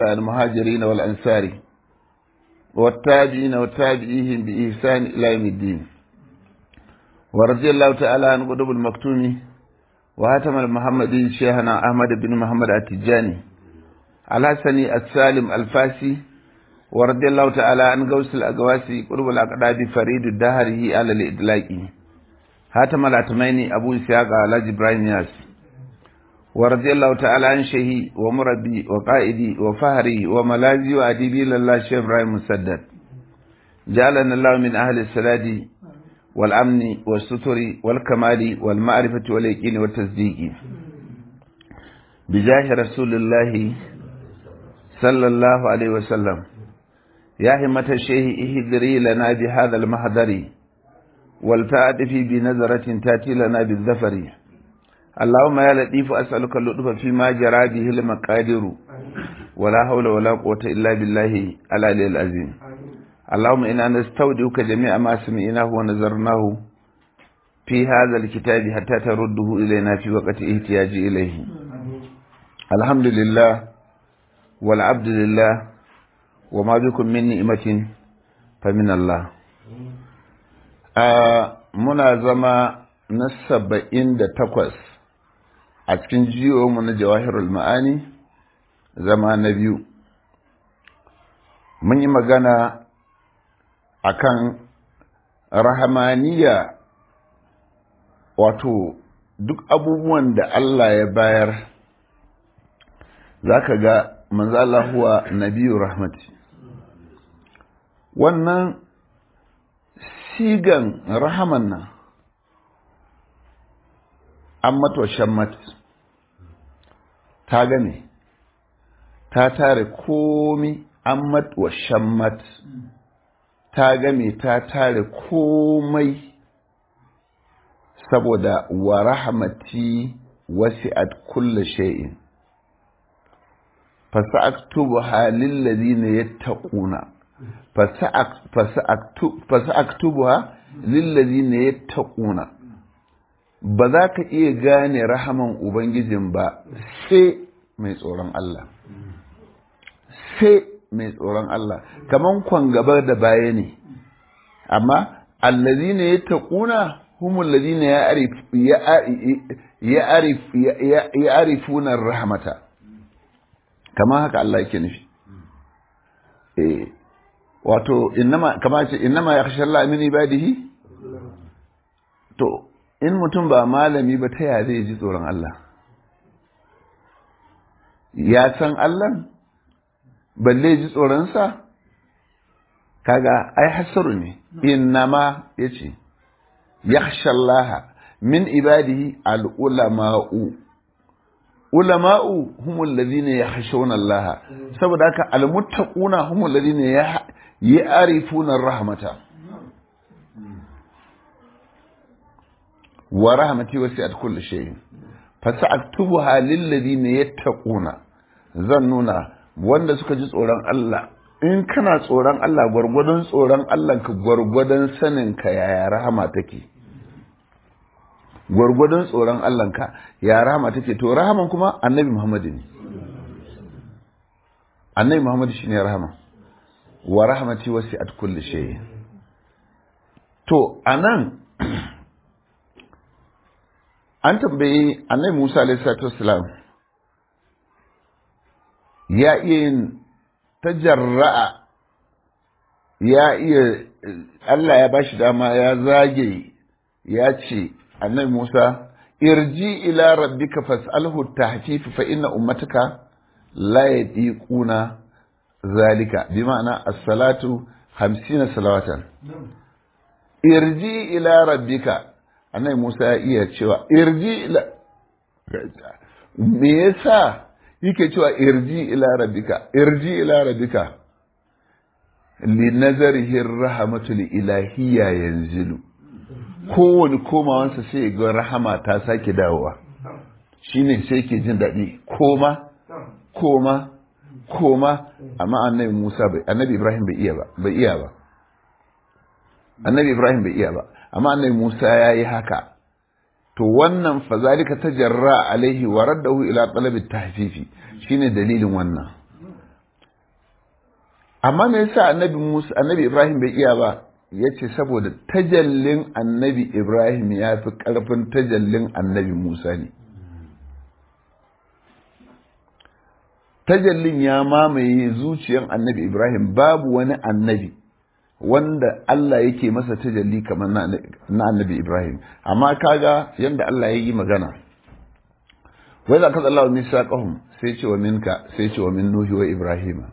المهاجرين والأنصار والتابعين والتابعيهم بإحسان إلى يوم الدين ورضي الله تعالى عن قطب المكتوم وهاتم المحمدي شيخنا أحمد بن محمد التجاني الحسني السالم الفاسي ورضي الله تعالى عن غوث الأقواسي قطب الأقداد فريد الدهره على الإدلاق هاتم الأتميني أبو إسحاق على إبراهيم ياسر ورضي الله تعالى عن شيخي ومربي وقائدي وفهري وملاذي وأديبي لله شيخ إبراهيم مسدد جعلنا الله من أهل السلاد والأمن والستر والكمال والمعرفة واليقين والتصديق بجاه رسول الله صلى الله عليه وسلم يا همة الشيخ اهدري لنا بهذا المحضر والتعاطفي بنظرة تأتي لنا بالظفر اللهم يا لطيف أسألك اللطف فيما جرى به المقادير ولا حول ولا قوة إلا بالله العلي العظيم اللهم إنا نستودعك جميع ما سمعناه ونظرناه في هذا الكتاب حتى ترده إلينا في وقت احتياج إليه الحمد لله والعبد لله وما بكم من نعمة فمن الله آه منا زما نسبعين da takwas a cikin jiyomu na jawahirul ma'ani zama na biyu mun yi magana akan rahamaniya wato duk abubuwan da Allah ya bayar za ka ga manzala huwa nabiyu rahmati wannan sigan rahaman nan an mata shammat ta game ta tare komi an mata shammat ta game ta tare komai saboda wa rahmati wasi'at kulla shay'in fasa'aktubuha lillazina yattaquna fasa'aktubuha lillazina yattaquna ba za ka iya gane rahaman Ubangijin ba sai mai tsoron Allah. Sai mai tsoron Allah, kaman kwan gaba da baya ne, amma allazi ne ya taƙuna humul lazi ne ya arifunan rahamata, kaman haka Allah yake nufi. Wato, kama ce, innama ya kashe Allah min ibadihi? To, in mutum ba malami ba ta yaya zai ji tsoron Allah ya san Allah balle ji tsoronsa kaga ai hasaru ne innama yace yakhshallaha min ibadihi al-ulama'u ulama'u humul ladina yakhshawna Allah saboda haka al-muttaquna humul ladina ya'rifuna rahmata wa rahmati wasi'at kulli shay'in fasa'aktubuha lil ladina yattaquna zan nuna wanda suka ji tsoron Allah in kana tsoron Allah gwargwadon tsoron Allah ka gwargwadon sanin ka yaya rahama take gwargwadon tsoron Allah ka ya rahama take to rahaman kuma annabi Muhammad ne annabi Muhammad shine rahama wa rahmati wasi'at kulli shay'in to anan an tambayi annabi Musa alaihi ya iya yin tajarra'a ya iya Allah ya bashi dama ya zage ya ce annabi Musa irji ila rabbika fas'alhu tahfif fa inna ummataka la yadiquna zalika bi ma'ana as-salatu 50 salawatan irji ila rabbika annabi Musa ya iya cewa irji ila me yasa yake cewa irji ila rabbika irji ila rabbika li nazarihi rahmatul ilahiyya yanzilu kowane komawansa sai ga rahama ta sake dawowa shine sai ke jin daɗi koma koma koma amma annabi Musa bai annabi Ibrahim bai iya ba bai iya ba annabi Ibrahim bai iya ba amma annabi Musa ya yi haka to wannan fazalika tajarra alaihi wa raddahu ila talabi tahfifi shine dalilin wannan amma me yasa annabi Musa annabi Ibrahim bai iya ba yace saboda tajallin annabi Ibrahim ya fi karfin tajallin annabi Musa ne tajallin ya mamaye zuciyan annabi Ibrahim babu wani annabi wanda Allah yake masa tajalli kamar na annabi Ibrahim amma kaga yanda Allah ya yi magana wai za ka tsalla wa misaqahum sai ce wa minka sai ce wa min nuhi wa ibrahima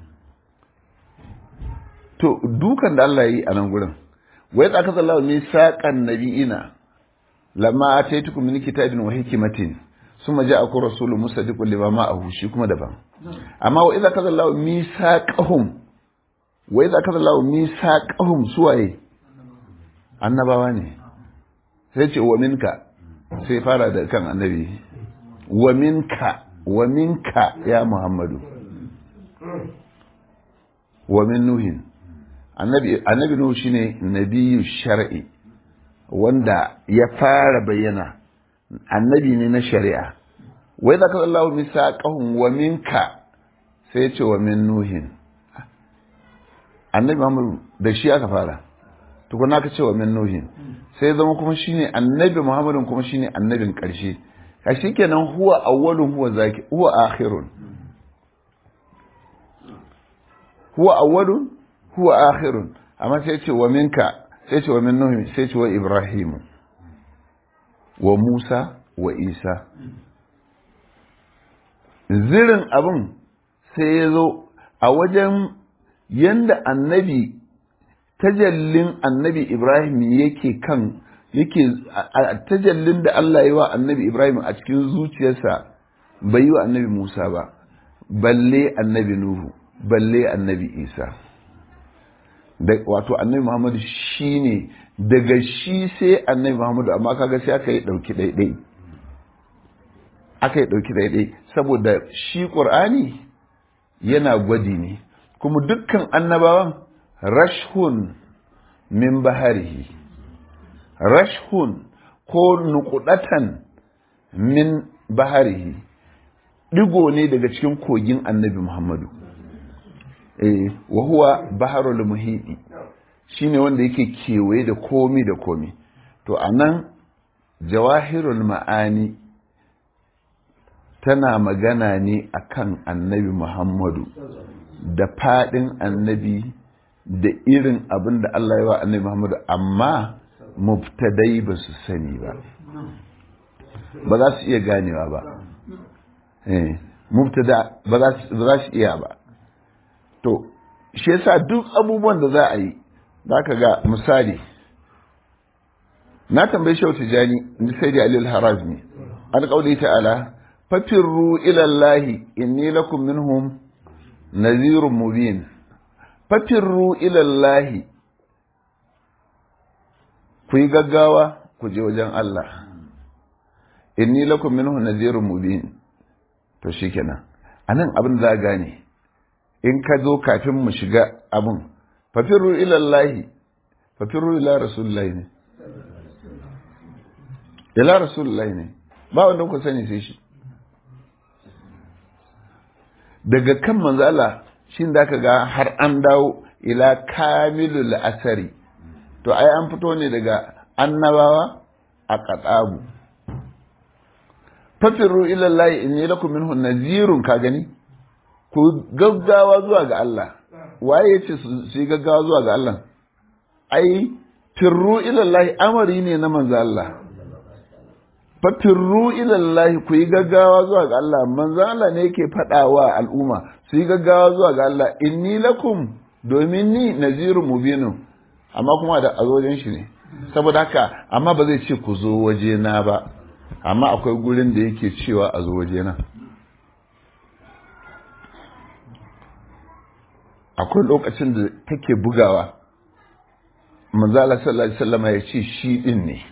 to dukan da Allah ya yi a nan gurin wai za ka tsalla wa misaqan nabiyina lamma ataitukum min kitabin wa hikmatin summa ja'akum rasulun musaddiqun lima ma'ahu shi kuma daban amma wa idza kaza Allah misaqahum wa idza kaza Allah misaqahum suwaye annabawa ne sai ce wa minka sai fara da kan annabi wa minka wa minka ya Muhammadu wa min nuhin annabi annabi nuhu shine nabiyyu shar'i wanda ya fara bayyana annabi ne na shari'a wai zaka Allah misaqahum wa minka sai ce wa min nuhin annabi Muhammad da shi aka fara tukuna ka ce wa min nuhin sai zama kuma shine annabi Muhammadin kuma shine annabin karshe kashi kenan huwa awwalun huwa zaki huwa akhirun huwa awwalun huwa akhirun amma sai ce wa minka sai ce wa min nuhin sai ce wa ibrahimu wa Musa wa Isa. Zirin abin sai ya zo a wajen yanda annabi, tajallin annabi Ibrahim yake kan yake tajallin da Allah yi wa annabi Ibrahim a cikin zuciyarsa bai yi wa annabi Musa ba, balle annabi Nuhu, balle annabi Isa. Wato annabi Muhammadu shi ne daga shi sai annabi Muhammadu amma kaga sai aka yi ɗauki ɗaiɗai aka yi ɗauki ɗaiɗai saboda shi ƙur'ani yana gwadi ne kuma dukkan annabawan rashhun min baharihi rashhun ko nukudatan min baharihi ɗigo ne daga cikin kogin annabi Muhammadu eh wa huwa baharul muhidi shine wanda yake kewaye da komi da komi to a nan jawahirul ma'ani tana magana ne akan annabi muhammadu da faɗin annabi da irin abin da Allah ya wa annabi muhammadu amma mubtadai ba su sani ba ba za su iya ganewa ba mubtada ba za su iya ba to shi yasa duk abubuwan da za a yi za ka ga misali na tambayi shau tijani ni sai da alil harazmi an kauli ta'ala fafirru ilallahi inni lakum minhum nazirun mubin fafirru ilallahi ku yi gaggawa ku je wajen Allah inni lakum minhum nazirun mubin to shikenan anan abin da za gane in ka zo kafin mu shiga abin fafirru ilallahi fafirru ila rasulullahi ne ila rasulullahi ne ba wanda ku sani sai shi daga kan manzala shi da ka ga har an dawo ila kamilul asari to ai an fito ne daga annabawa a katsabu fafirru ilallahi inni lakum minhu nazirun ka gani ku gaggawa zuwa ga Allah waye ya ce su yi gaggawa zuwa ga Allah ai firru ilallahi amari ne na manzo Allah fa firru ilallahi ku yi gaggawa zuwa ga Allah manzo Allah ne yake faɗa wa al'umma su yi gaggawa zuwa ga Allah inni lakum domin ni nazirun mubinu amma kuma da a wajen shi ne saboda haka amma ba zai ce ku zo waje na ba amma akwai gurin da yake cewa a zo waje na akwai lokacin da take bugawa manzala sallallahu alaihi wasallam ya ce shi din ne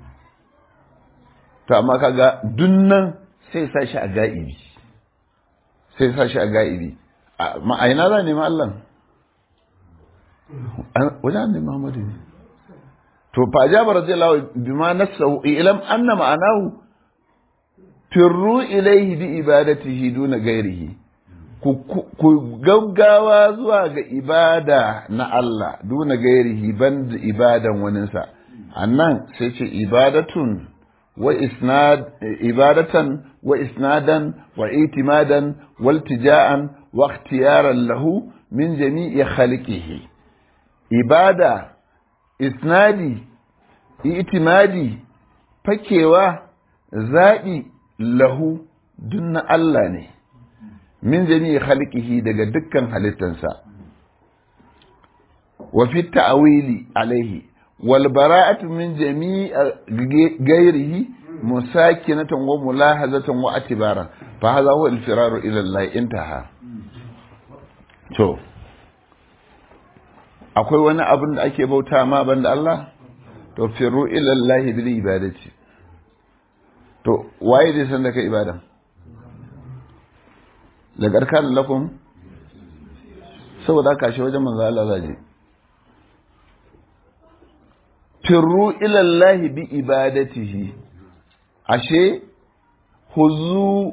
to amma kaga dunnan sai sa shi a ga'ibi sai sa shi a ga'ibi ma'aina za ne ma Allah wajen annabi Muhammadu ne to fa jaba radiyallahu bima nasahu ilam anna ma'anahu firru ilayhi bi ibadatihi duna ghairihi ku gaggawa zuwa ga ibada na Allah duna gairihi ban da ibadan waninsa annan sai ce ibadatun wa isnad ibadatan wa isnadan wa itimadan wal tija'an wa ikhtiyaran lahu min jami'i khalqihi ibada isnadi itimadi fakewa zaɓi lahu dunna Allah ne min jami'i khalqihi daga dukkan halittansa wa fi ta'wili alaihi wal bara'atu min jami'i ghairihi musakinatan wa mulahazatan wa atibara fa hadha huwa al-firaru ila Allah intaha to akwai wani abin da ake bauta ma banda Allah to firu ila Allah bil ibadati to waye zai san da kai ibada da garkan lakum saboda ka shi wajen manzo Allah zaje firu ila Allah bi ibadatihi ashe huzu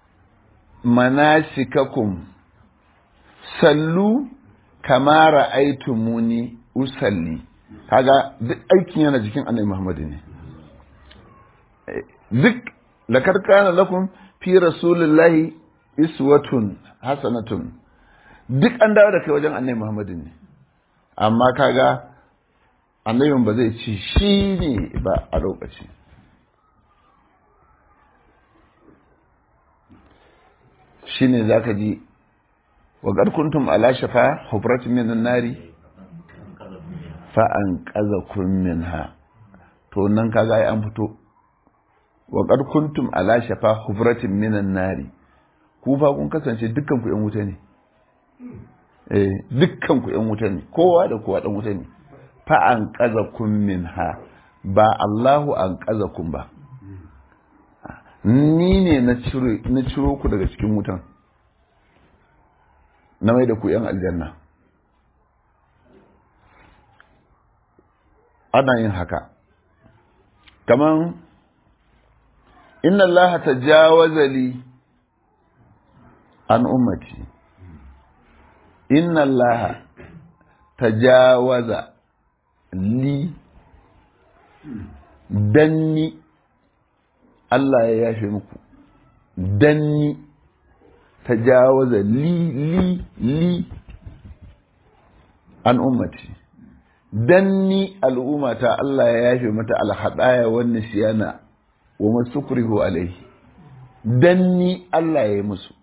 manasikakum sallu kama ra'aytumuni usalli kaga duk aikin yana jikin annabi Muhammad ne duk lakar kana lakum fi rasulillahi iswatun hasanatun duk an dawo da kai wajen annabi Muhammad ne amma kaga annabin ba zai ci shi ne ba a lokaci shi ne za ka ji wa kuntum ala shafa hubratin minan nari fa an kaza kun minha to nan kaga ai an fito wa kuntum ala shafa hubratin minan nari ku fa kun kasance dukkan ku yan wuta ne eh dukkan ku yan wuta ne kowa da kowa dan wuta ne fa an kaza kun minha ba Allahu an kaza kun ba ni ne na ciro na ciro ku daga cikin wutan na mai da ku yan aljanna ana yin haka kaman inna allaha tajawaza li an ummati inna allaha tajawaza li danni Allah ya yafe muku danni tajawaza li li li an ummati danni al'ummata Allah ya yafe mata alhadaya wan nisyana wa masukrihu alaihi danni Allah ya yi musu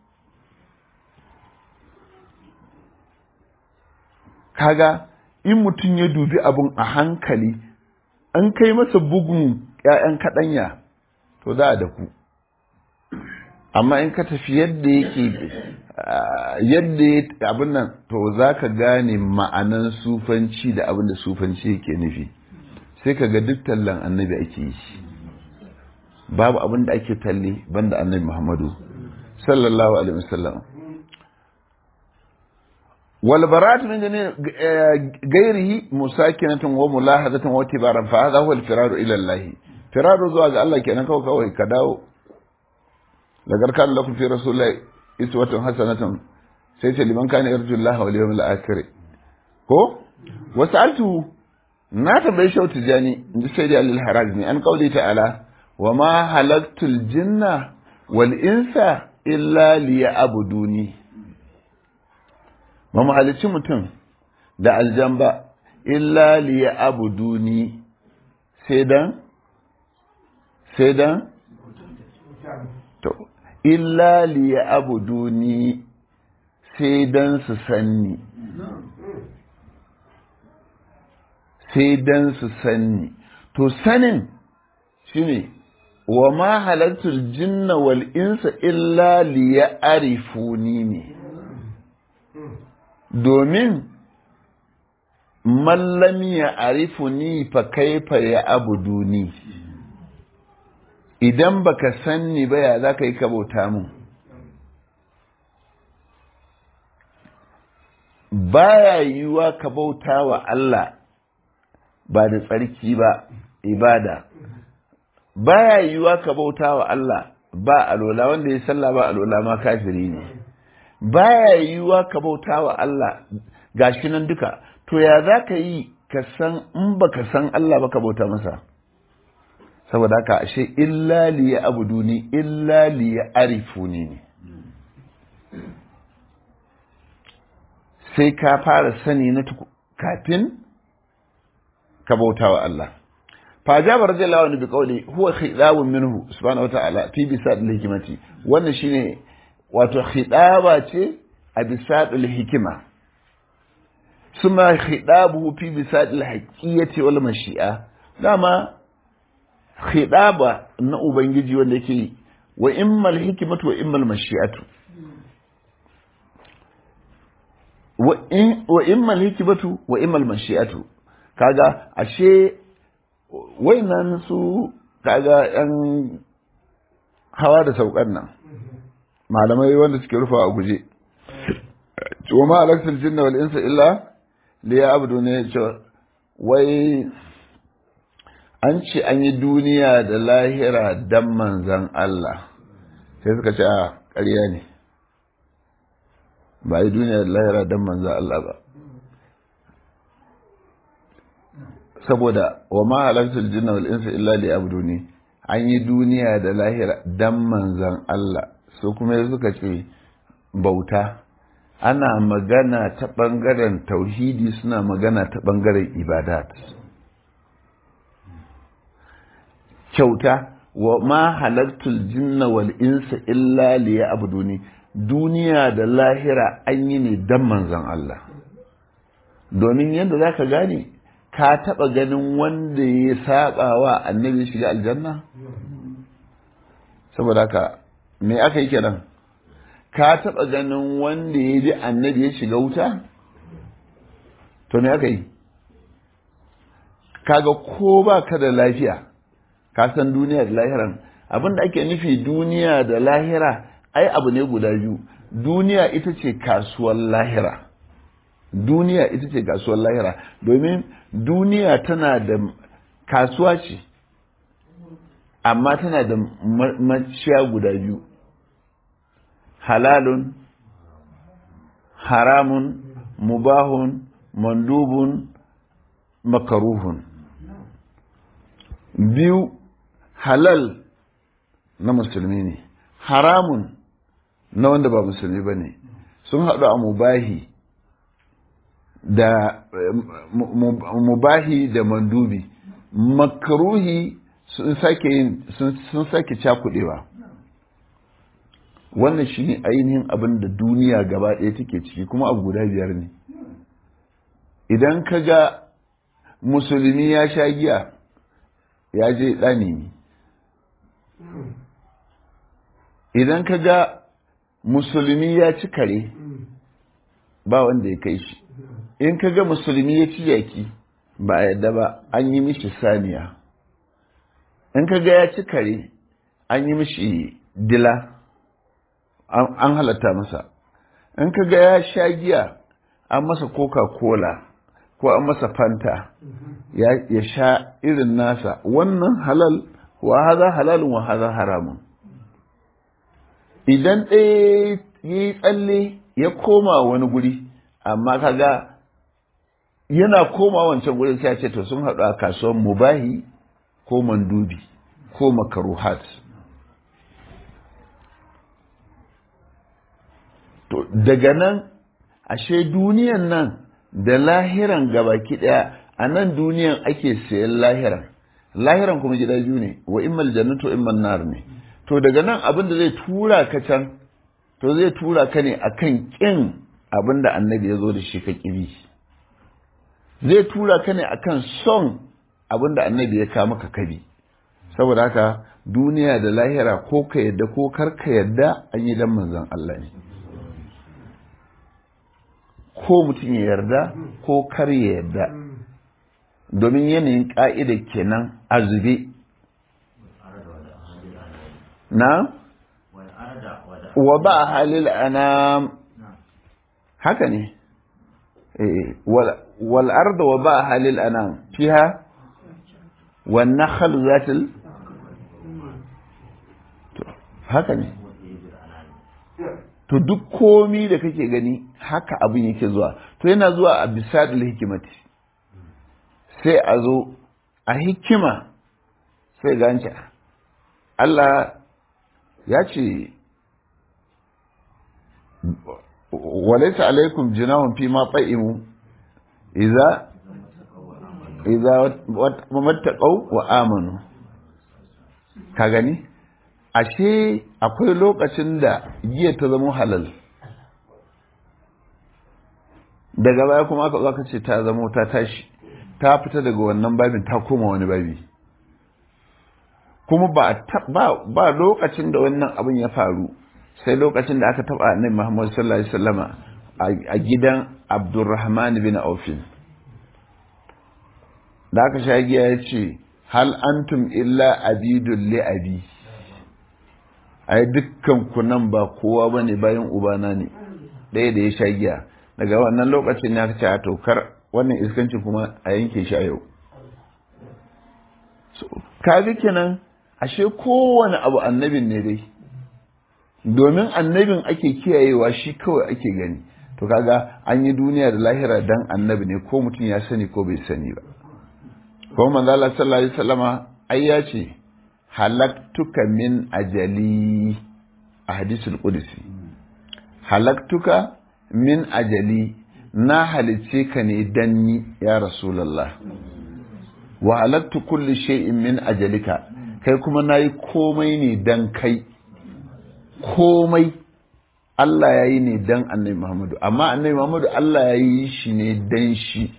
kaga in mutum ya dubi abun a hankali an kai masa bugun ‘ya'yan kaɗanya to za a da ku amma in ka tafi yadda yake yadda abin nan to za ka gane ma'anan sufanci da abin da sufanci yake nufi sai ka ga duk tallan annabi ake yi babu abin da ake talle banda annabi muhammadu sallallahu alaihi wasallam wal barat min gairihi musakinatan wa mulahadatan wa tibaran fa hadha huwa al firaru ila allah firaru zuwa ga Allah kenan kawai kawai ka dawo lagar kan lakum fi rasulillahi iswatun hasanatun sai ce liman kana yarju Allah wal yawmil akhir ko wasaltu na tambayi shau tijani inji sai da alil harazmi an kauli ta'ala wa ma halaktul jinna wal insa illa liya'buduni ba mu halicci mutum da aljamba illa liya'buduni sai dan sai dan to illa liya'buduni sai dan su sanni sai dan su sanni to sanin shine wa ma halattul jinna wal insa illa liya'rifuni ne domin mallam ya arifuni fa kaifa ya abuduni idan baka sanni ba ya za ka yi kabauta mun baya yiwuwa ka bauta wa Allah ba da tsarki ba ibada baya yiwuwa ka bauta wa Allah ba alola wanda ya sallah ba alola ma kafiri ne baya yiwuwa ka bauta wa Allah gashi nan duka to ya za ka yi ka san in ba ka san Allah ba ka bauta masa saboda haka ashe illa li ya abuduni illa li ya arifuni ne sai ka fara sani na kafin ka bauta wa Allah فأجاب رضي الله عنه بقوله هو خطاب منه سبحانه وتعالى في بساط الحكمة wannan shine wato khidaba ce a bisat al-hikima suma khidabuhu fi bisat al-haqiyyati wal mashi'a dama khidaba na ubangiji wanda yake wa immal hikmatu wa immal mashi'atu wa immal hikmatu wa immal mashi'atu kaga ashe nan su kaga yan hawa da saukan nan malamai wanda suke rufa a guje wa ma alaksal jinna wal insa illa liya abdu ne ce wai an ce an yi duniya da lahira dan manzan Allah sai suka ce a ƙarya ne ba yi duniya da lahira dan manzan Allah ba saboda wa ma halartul jinna wal insa illa li abduni an yi duniya da lahira dan manzan Allah su kuma suka ce bauta ana magana ta bangaren tauhidi suna magana ta bangaren ibadat kyauta wa ma halartul jinna wal insa illa li abduni duniya da lahira an yi ne dan manzan Allah domin yadda zaka gane ka taɓa ganin wanda ya saba wa annabi shiga aljanna? saboda haka me aka yi kenan ka taɓa ganin wanda ya ji annabi ya shiga wuta? to me aka yi kaga ko ba ka da lafiya ka san duniya da lahiran abinda ake nufi duniya da lahira ai abu ne guda biyu duniya ita ce kasuwar lahira duniya ita ce kasuwar lahira domin duniya tana da kasuwa ce amma tana da maciya guda biyu halalun haramun mubahun mandubun makaruhun biyu halal na musulmi ne haramun na wanda ba musulmi ba ne sun haɗu a mubahi da mubahi da mandubi makaruhi sun sake yin sun sake cakudewa wannan shine ainihin abin da duniya gaba ɗaya take ciki kuma abu guda biyar ne idan ka ga musulmi ya sha giya ya je ɗani idan ka ga musulmi ya ci kare ba wanda ya kai shi in ka ga musulmi ya ci yaki ba a yadda ba an yi mishi saniya in ka ga ya ci kare an yi mishi dila an halatta masa in ka ga ya sha giya an masa coca-cola ko an masa fanta ya sha irin nasa wannan halal wa haza halalun wa haza haramun idan ɗaya yi tsalle ya koma wani guri amma kaga yana koma wancan gurin sai ce to sun haɗu a kasuwar mubahi ko mandubi ko makaruhat to daga nan ashe duniyan nan da lahiran gabaki ɗaya a nan duniyan ake sayan lahiran lahiran kuma gida biyu ne wa immal jannatu immal nar ne to daga nan abin da zai tura ka can to zai tura ka ne akan kin abin da annabi ya zo da shi ka kibi zai tura ka ne akan son abin da annabi ya kama ka kabi saboda haka duniya da lahira ko ka yadda ko kar ka yadda an yi dan manzon Allah ne ko mutum ya yarda ko kar ya yarda domin yanayin ƙa'ida kenan a zube na wa ba halil ana haka ne wal arda wa ba halil ana fiha wan nakhl zatil haka ne to duk komi da kake gani haka abin yake zuwa to yana zuwa a bisadul hikimati sai a zo a hikima sai ganci Allah ya ce walaisa alaikum jinahun fi ma fa'imu iza iza mattaqau wa amanu ka gani ashe akwai lokacin da giya ta zama halal daga baya kuma aka zaka ce ta zama ta tashi ta fita daga wannan babin ta koma wani babi kuma ba ba lokacin da wannan abin ya faru sai lokacin da aka taba annabi Muhammad sallallahu alaihi wasallama a gidan Abdurrahman bin Auf da aka sha giya ya ce hal antum illa abidul li abi ai dukkan ku nan ba kowa bane bayan ubana ne ɗaya da ya sha giya daga wannan lokacin ya ce a tokar wannan iskanci kuma a yanke shi a yau kaga kenan ashe kowane abu annabin ne dai domin annabin ake kiyayewa shi kawai ake gani to kaga an yi duniya da lahira dan annabi ne ko mutum ya sani ko bai sani ba ko manzo Allah sallallahu alaihi wasallama ai ya ce halaktuka min ajali a hadisul qudsi halaktuka min ajali na halice ka ne dan ni ya rasulullah wa halaktu kulli shay'in min ajalika kai kuma nayi komai ne dan kai komai Allah ya yi ne dan annabi Muhammadu amma annabi Muhammadu Allah ya yi shi ne dan shi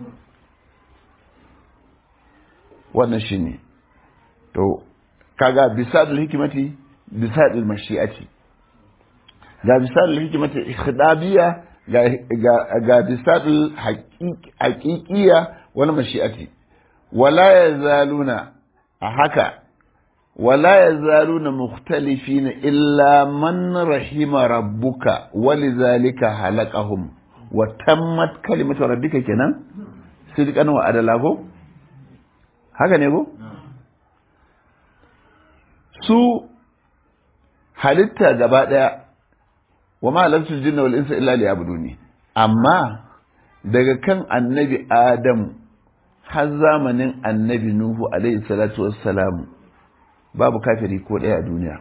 wannan shi ne to kaga bisadul hikimati bisadul mashi'ati ga bisadul hikimati ikhdabiyya ga ga ga bisadul haqiqiyya wal mashi'ati wala yazaluna a haka ولا يزالون مختلفين إلا من رحم ربك ولذلك خلقهم وتمت كلمة ربك كنا صدقا وعدلا haka ne ko? su halitta gaba ɗaya wa ma'alarsu jinna wal insa illa li abuduni amma daga kan annabi adam har zamanin annabi nuhu alaihi salatu wassalamu babu kafiri ko ɗaya a duniya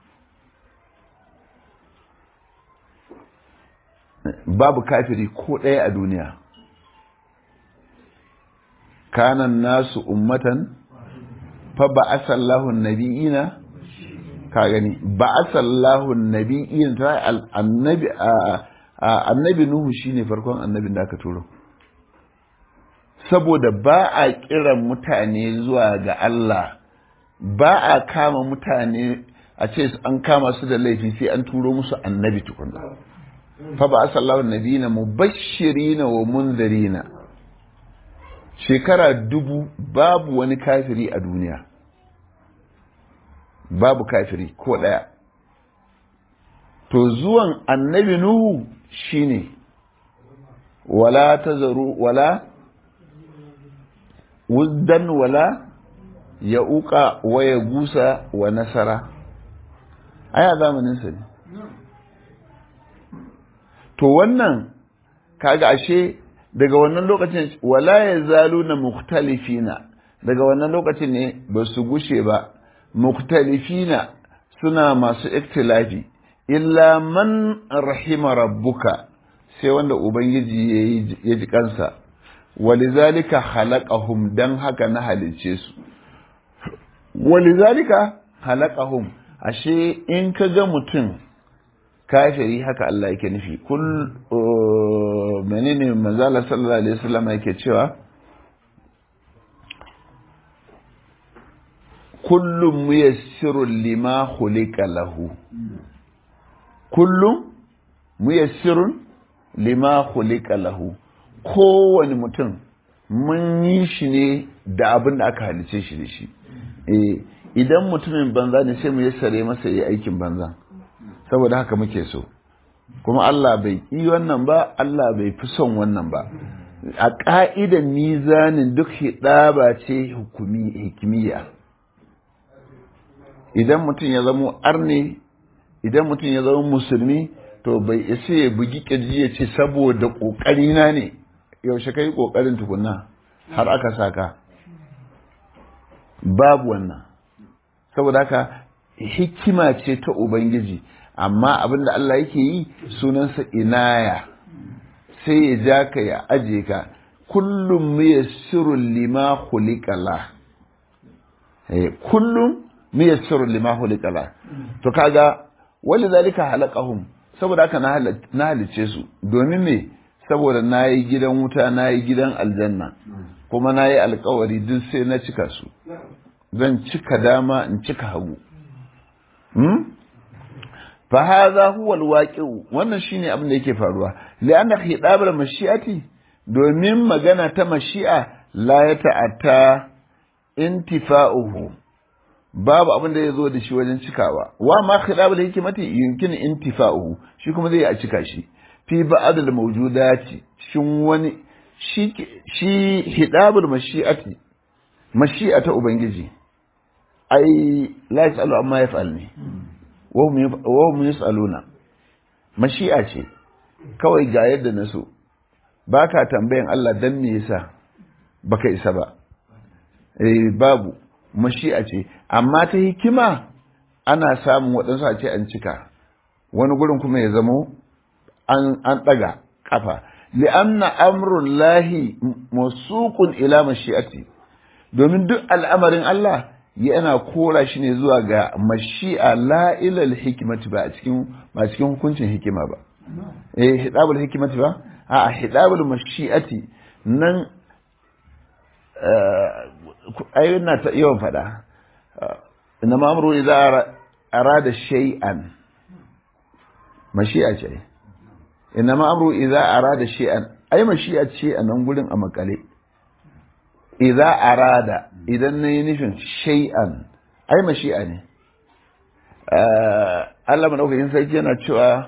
babu kafiri ko ɗaya a duniya kanan nasu ummatan fa ba asallahu nabi'ina ka gani ba asallahu nabi'ina ta annabi annabi nuhu shine farkon annabin da aka turo saboda ba a kiran mutane zuwa ga Allah ba a kama mutane a ce an kama su da laifi sai an turo musu annabi tukunna fa ba asallahu nabiyina mubashirina wa munzirina shekara dubu babu wani kafiri a duniya babu kafiri ko ɗaya to zuwan annabi nuhu shine wala tazaru wala wuzdan wala ya uka wa ya gusa wa nasara ai a zamaninsa ne to wannan kaga ashe daga wannan lokacin wala ya zalu na muktalifina daga wannan lokacin ne ba su gushe ba muktalifina suna masu iktilafi illa man rahima rabbuka sai wanda ubangiji ya ji kansa walizalika halaqahum dan haka na halice su walizalika halaqahum ashe in ka ga mutum kafiri haka Allah yake nufi kul menene manzala sallallahu alaihi wasallam yake cewa kullum muyassirun lima khuliqa lahu kullum muyassirun lima khuliqa lahu kowane mutum mun yi shi ne da abin da aka halice shi da shi idan mutumin banza ne sai mu yassare masa yi aikin banza saboda haka muke so kuma Allah bai yi wannan ba Allah bai fi son wannan ba a ƙa'idan mizanin duk hidaba ce hikimiyya idan mutum ya zama arne idan mutum ya zama musulmi to bai isa ya bugi kirji ya ce saboda kokari na ne yaushe kai kokarin tukunna har aka saka babu wannan saboda haka hikima ce ta ubangiji amma abinda Allah yake yi sunansa inaya sai ya ja ka ya aje ka kullum miyassirun lima khuliqala eh kullum miyassirun lima khuliqala to kaga wali zalika halaqahum saboda haka na halice su domin me saboda nayi gidan wuta nayi gidan aljanna kuma nayi alkawari duk sai na cika su zan cika dama in cika hagu hmm? fa hadha huwa alwaqi'u wannan shine abin da yake faruwa li'anna khidabul mashi'ati domin magana ta mashi'a la ya ta'atta intifa'uhu babu abin da ya zo da shi wajen cikawa wa ma khidabul hikmati yumkin intifa'uhu shi kuma zai a cika shi fi ba'dal mawjudati cikin wani shi shi hidabul mashi'ati mashi'ata ubangiji ai la yasalu amma yaf'al ne wa hum yasaluna mashi'a ce kawai ga yadda na so ba ka tambayan Allah dan me yasa baka isa ba eh babu mashi'a ce amma ta hikima ana samun waɗansu a ce an cika wani gurin kuma ya zamo an an ɗaga kafa li'anna amrun lahi masuqun ila mashi'ati domin duk al'amarin Allah yana kora shi ne zuwa ga mashi'a la ilal hikimati ba a cikin ba cikin hukuncin hikima ba eh hidabul hikimati ba a hidabul mashi'ati nan ayyun na ta yawan fada inna ma'amru idza arada shay'an mashi'a ce inna ma'amru idza arada shay'an ai mashi'a ce a nan gurin a makale idza arada idan nayi nufin shay'an ai mashi'a ne Allah madaukakin sarki yana cewa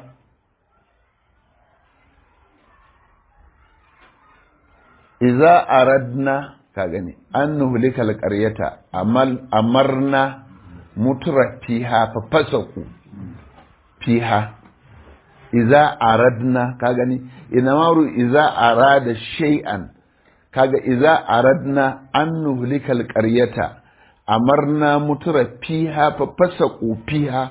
iza aradna ka gani an nuhlika alqaryata amal amarna mutura fiha fa fasaku fiha iza aradna ka gani inamaru iza arada shay'an kaga iza aradna an nuhlika alqaryata amarna mutura fiha fa fasaku fiha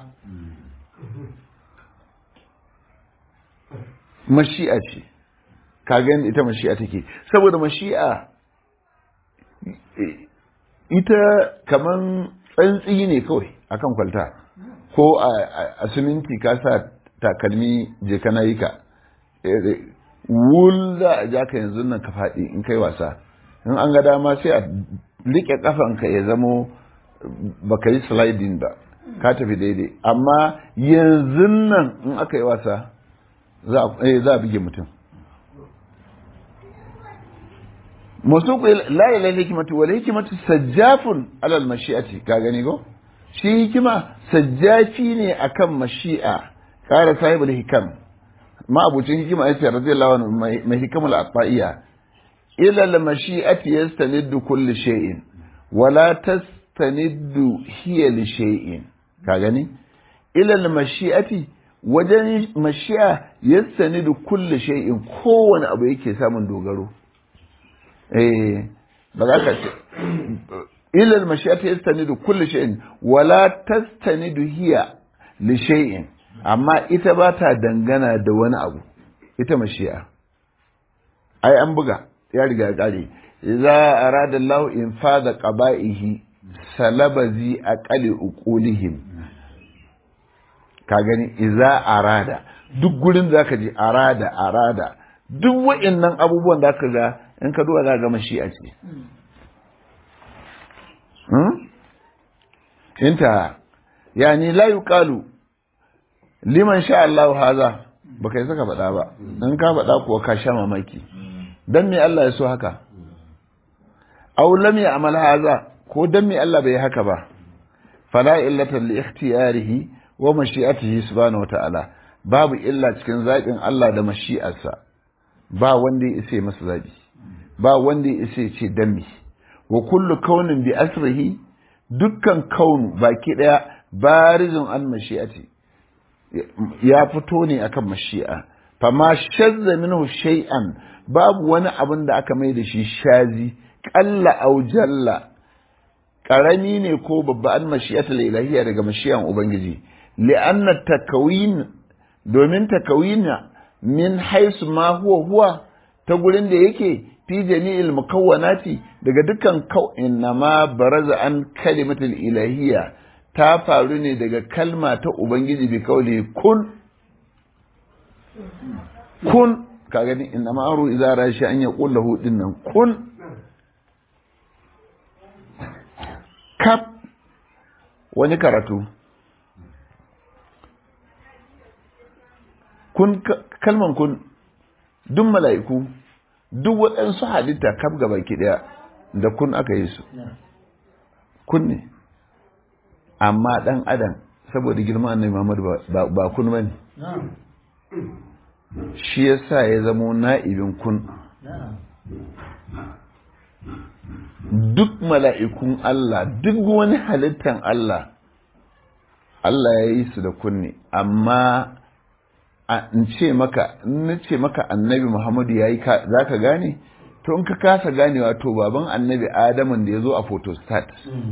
mashi'a ce kaga ita mashi'a take saboda mashi'a ita kaman tsantsi ne kawai akan kwalta ko a siminti ka sa takalmi je kana yi ka wul za a ja ka yanzu nan ka faɗi in kai wasa in an ga dama sai a riƙe ƙafanka ya zamo baka yi sliding ba ka tafi daidai amma yanzu nan in aka yi wasa za a buge mutum musuku la ila hikmatu wal hikmatu sajjafun ala al mashi'ati ka gani go shi hikima sajjafi ne akan mashi'a kara sahibul hikam ma abucin hikima yace radiyallahu anhu mai hikamul aqaiya ila al mashi'ati yastaniddu kulli shay'in wala tastaniddu hiya li shay'in ka gani ila al mashi'ati wajen mashi'a yastanidu kulli shay'in kowane abu yake samun dogaro eh ba za ka ce ilal mashiyata yastanidu kulli shay'in wala tastanidu hiya li shay'in amma ita ba ta dangana da wani abu ita mashiya ai an buga ya riga ya kare idza arada Allah infada qaba'ihi salabazi aqali uqulihim ka gani idza arada duk gurin da ka je arada arada duk wa'annan abubuwan da ka ga in ka duba za ga mashi'a ce inta yani la yuqalu liman sha Allah haza baka yi saka faɗa ba in ka faɗa kuwa ka sha mamaki dan me Allah ya so haka aw lam ya'mal haza ko dan me Allah bai haka ba fala illata li ikhtiyarihi wa mashi'atihi subhanahu wa ta'ala babu illa cikin zaɓin Allah da mashi'arsa ba wanda ya isa masa zaɓi ba wanda ya isa ce dami wa kullu kaunin bi asrihi dukkan kaunu baki daya barizun an mashi'ati ya fito ne akan mashi'a fama shazza minhu shay'an babu wani abin da aka mai da shi shazi qalla aw jalla karami ne ko babba an mashi'atul ilahiyya daga mashi'an ubangiji li'anna takawin domin takawina min haisu ma huwa huwa ta gurin da yake fi jami'il mukawwanati daga dukkan kau'in na ma baraza an kalimatul ilahiyya ta faru ne daga kalma ta ubangiji bi kauli kun kun ka gani inna ma aru idza rashi an yaqul lahu dinnan kun kaf wani karatu kun kalman kun duk mala'iku duk waɗansu halitta kaf gaba ki ɗaya da kun aka yi su kun ne amma ɗan adam saboda girma annabi Muhammad ba kun bane shi yasa ya zamo na'ibin kun duk mala'ikun Allah duk wani halittan Allah Allah ya yi su da kunne amma in ce maka in ce maka annabi Muhammadu ya yi za ka gane to in ka kasa ganewa to baban annabi Adamun da ya zo a photostat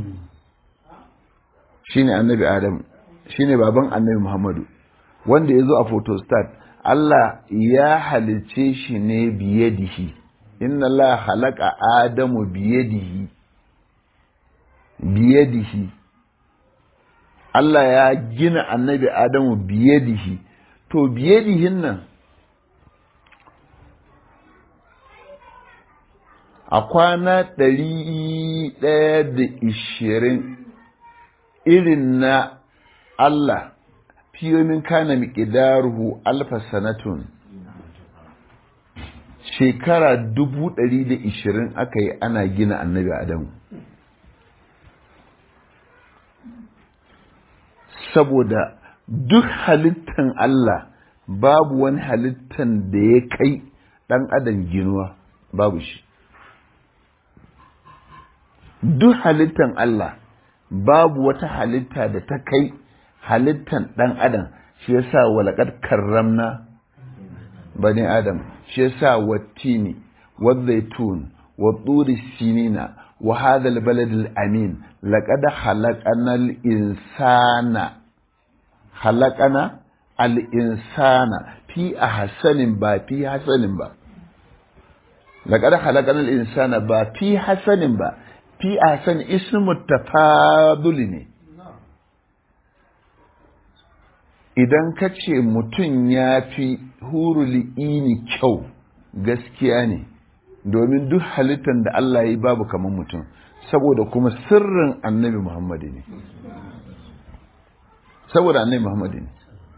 shine annabi Adamu shine baban annabi Muhammadu wanda ya zo a photostat Allah ya halice shi ne biyadihi inna Allah halaka Adamu biyadihi biyadihi Allah ya gina annabi Adamu biyadihi to biyadihin nan a kwana ɗari ɗaya da ishirin irin na Allah fiyomin kana miƙidaruhu alfa sanatun shekara dubu ɗari da ishirin aka yi ana gina annabi Adamu saboda duk halittan Allah babu wani halittan da ya kai ɗan adam ginuwa babu shi duk halittan Allah babu wata halitta da ta kai halittan ɗan adam shi yasa walakar karramna bani adam shi yasa wattini والزيتون والطور السنين وهذا البلد الأمين لقد خلقنا الإنسان خلقنا الإنسان في أحسن با في حسن با لقد خلقنا الإنسان با في حسن با في أحسن اسم التفاضل ne idan ka ce mutum ya fi huruli kyau gaskiya ne domin duk halittar da Allah yi babu kamar mutum saboda kuma sirrin annabi Muhammadu ne saboda annabi Muhammadu ne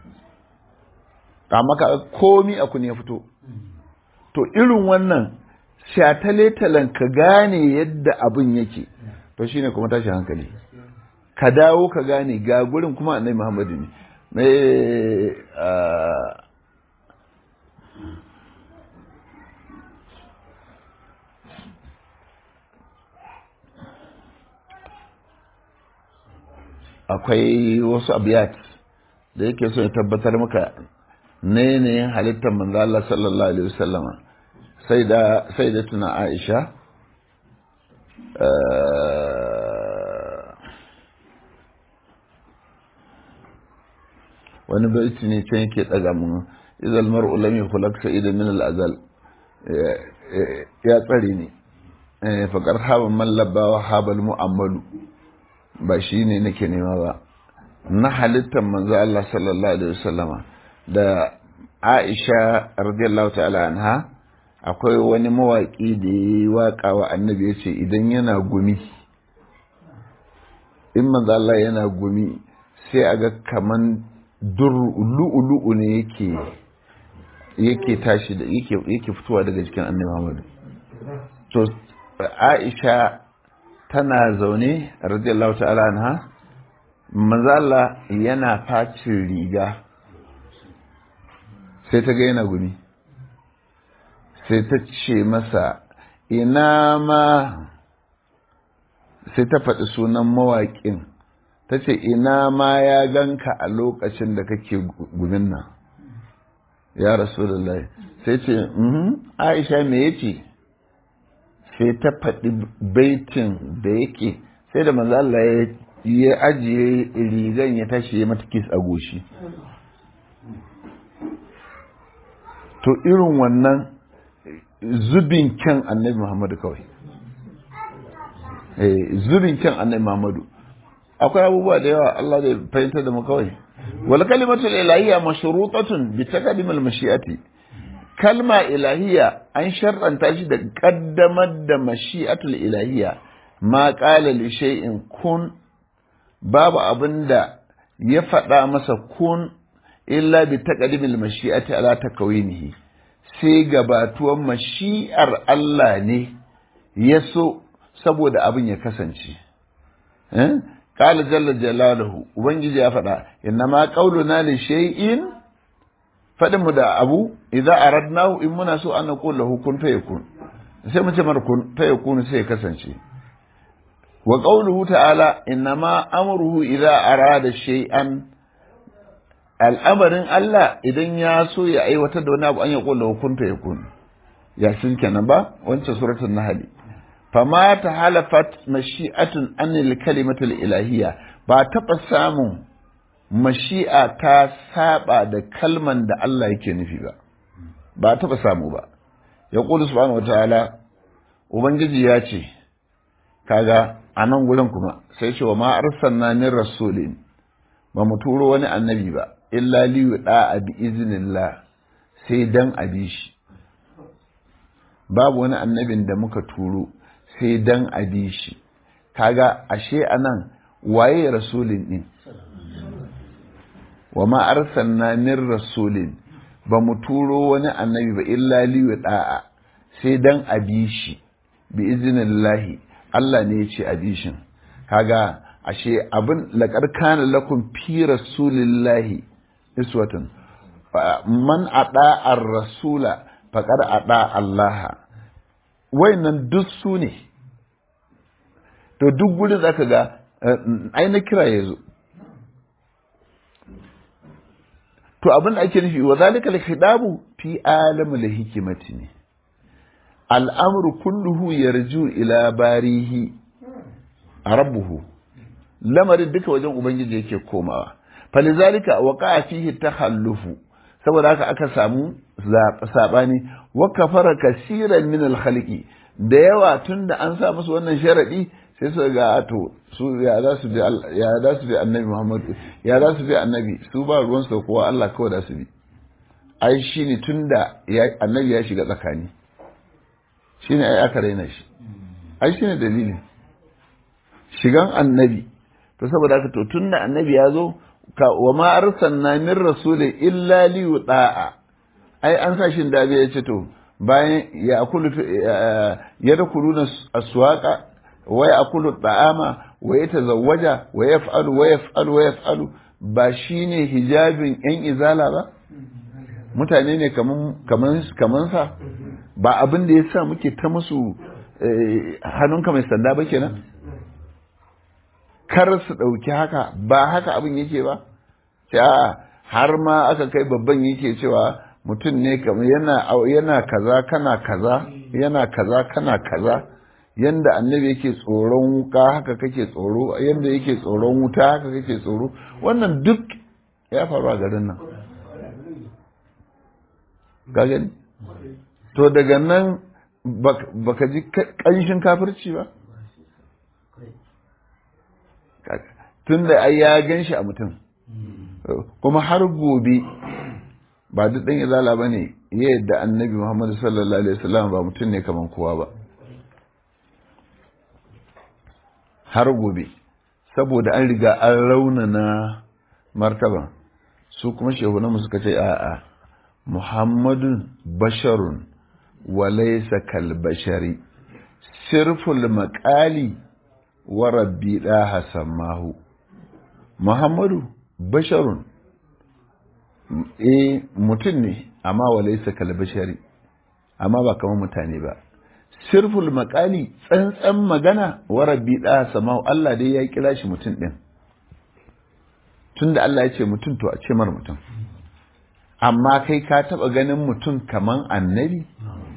amma ka komi a kun ya fito to irin wannan shatale-talen ka gane yadda abin yake to shine kuma tashi hankali ka dawo ka gane ga gurin kuma annabi Muhammadu ne mai akwai wasu abiyat da yake so ya tabbatar maka ne ne halittar manzo Allah sallallahu alaihi wasallama sai da sai da tuna Aisha wani baiti ne can yake daga mun idal mar'u lam yukhlaq sa'ida min al-azal ya tsare ni faqar haba man labba wa habal mu'ammalu ba shi ne nake nema ba na halittar manzo Allah sallallahu alaihi wasallama da Aisha radiyallahu ta'ala anha akwai wani mawaƙi da ya yi waƙa wa annabi ya ce idan yana gumi in manzo Allah yana gumi sai a ga kaman lu'ulu'u ne yake yake tashi da yake yake fitowa daga cikin annabi Muhammad to Aisha tana zaune radiyallahu ta'ala anha mazala yana facin riga sai ta ga yana gumi sai ta ce masa ina ma sai ta faɗi sunan mawaƙin ta ce ina ma ya ganka a lokacin da kake gumin nan ya rasulullahi sai ce aisha me yace sai ta faɗi baitin da yake sai da manzo Allah ya ajiye rigan ya tashi ya mata kis a goshi to irin wannan zubin kyan annabi Muhammadu kawai zubin kyan annabi Muhammadu akwai abubuwa da yawa Allah zai fahimtar da mu kawai wal kalimatul ilahiyya mashrutatun bi taqdim al mashi'ati kalma ilahiyya an shar'anta shi da kaddamar da mashi'atul ilahiyya ma qala li shay'in kun babu abinda ya faɗa masa kun illa bi taqdim al mashi'ati ala takawinihi sai gabatuwan mashi'ar Allah ne ya so saboda abin ya kasance قال جل جلاله ubangiji ya faɗa innama qauluna li shay'in fadin mu da abu idza aradnahu in muna so an naqul lahu kun fayakun sai mu ce mar kun fayakun sai ya kasance wa qauluhu ta'ala innama amruhu idza arada shay'an al'amarin Allah idan ya so ya aiwatar da wani abu an ya qul lahu kun fayakun ya sun kenan ba wancan suratul nahl fama ta halafat mashi'atun anil kalimatul ilahiyya ba taɓa samun mashi'a ta saba da kalman da Allah yake nufi ba ba taɓa samu ba ya ƙudu subhanahu wataala ubangiji ya ce kaga a nan gurin kuma sai ce wa ma arsalna min rasulin ba mu turo wani annabi ba illa li yuda bi iznillah sai dan abi shi babu wani annabin da muka turo sai dan abi shi kaga ashe anan waye rasulin din wa ma arsalna min rasulin ba mu turo wani annabi ba illa li da'a sai dan abi shi bi iznillahi Allah ne ya ce abi shin kaga ashe abin laqad kana lakum fi rasulillahi iswatun man ada ar-rasula faqad ada Allah wayannan duk su ne to duk gudun zaka ga ai na kira ya zo to abin da ake nufi wa zalika al-khidabu fi alamul hikimati ne al'amru kulluhu yarju ila barihi rabbuhu lamarin duka wajen ubangiji yake komawa falizalika waqa fihi takhallufu saboda haka aka samu sabani wa kafara kasiran min al-khaliqi da yawa tunda an sa musu wannan sharadi sai su ga to su ya za su bi ya za su bi annabi Muhammad ya za su bi annabi su ba ruwan su kowa Allah kawai da su bi ai shine tunda annabi ya shiga tsakani shine ai aka raina shi ai shine dalilin shigan annabi to saboda haka to tunda annabi ya zo ka wa ma arsalna min rasulin illa li yuda'a ai an sa shin dabe ya ce to bayan ya akulu ya dakuluna aswaqa wa ya'kulu ta'ama wa yatazawwaja wa yaf'alu wa yaf'alu wa yaf'alu ba shine hijabin yan izala ba mutane ne kaman kaman kaman sa ba abin da yasa muke ta musu hannunka mai sanda ba kenan kar su ɗauki haka ba haka abin yake ba sai a har ma aka kai babban yake cewa mutum ne kamar yana yana kaza kana kaza yana kaza kana kaza yanda annabi yake tsoron wuka haka kake tsoro yanda yake tsoron wuta haka kake tsoro wannan duk ya faru a garin nan ka gani to daga nan baka ji ƙanshin kafirci ba tun da ai ya gan shi a mutum kuma har gobe ba duk ɗan izala ba ne ya yadda annabi muhammadu sallallahu alaihi wasallam ba mutum ne kamar kowa ba har gobe saboda an riga an raunana martaba su kuma shehunanmu suka ce a'a muhammadun basharun walaisa kalbashari sirful maƙali wa rabbi ɗaha sammahu muhammadu basharun eh mutum ne amma walaisa kalbashari amma ba kamar mutane ba sirful maƙali tsantsan magana wa rabbi ɗaha sammahu Allah dai ya kira shi mutum ɗin tunda Allah ya ce mutum to a ce mar mutum amma kai ka taba ganin mutum kaman annabi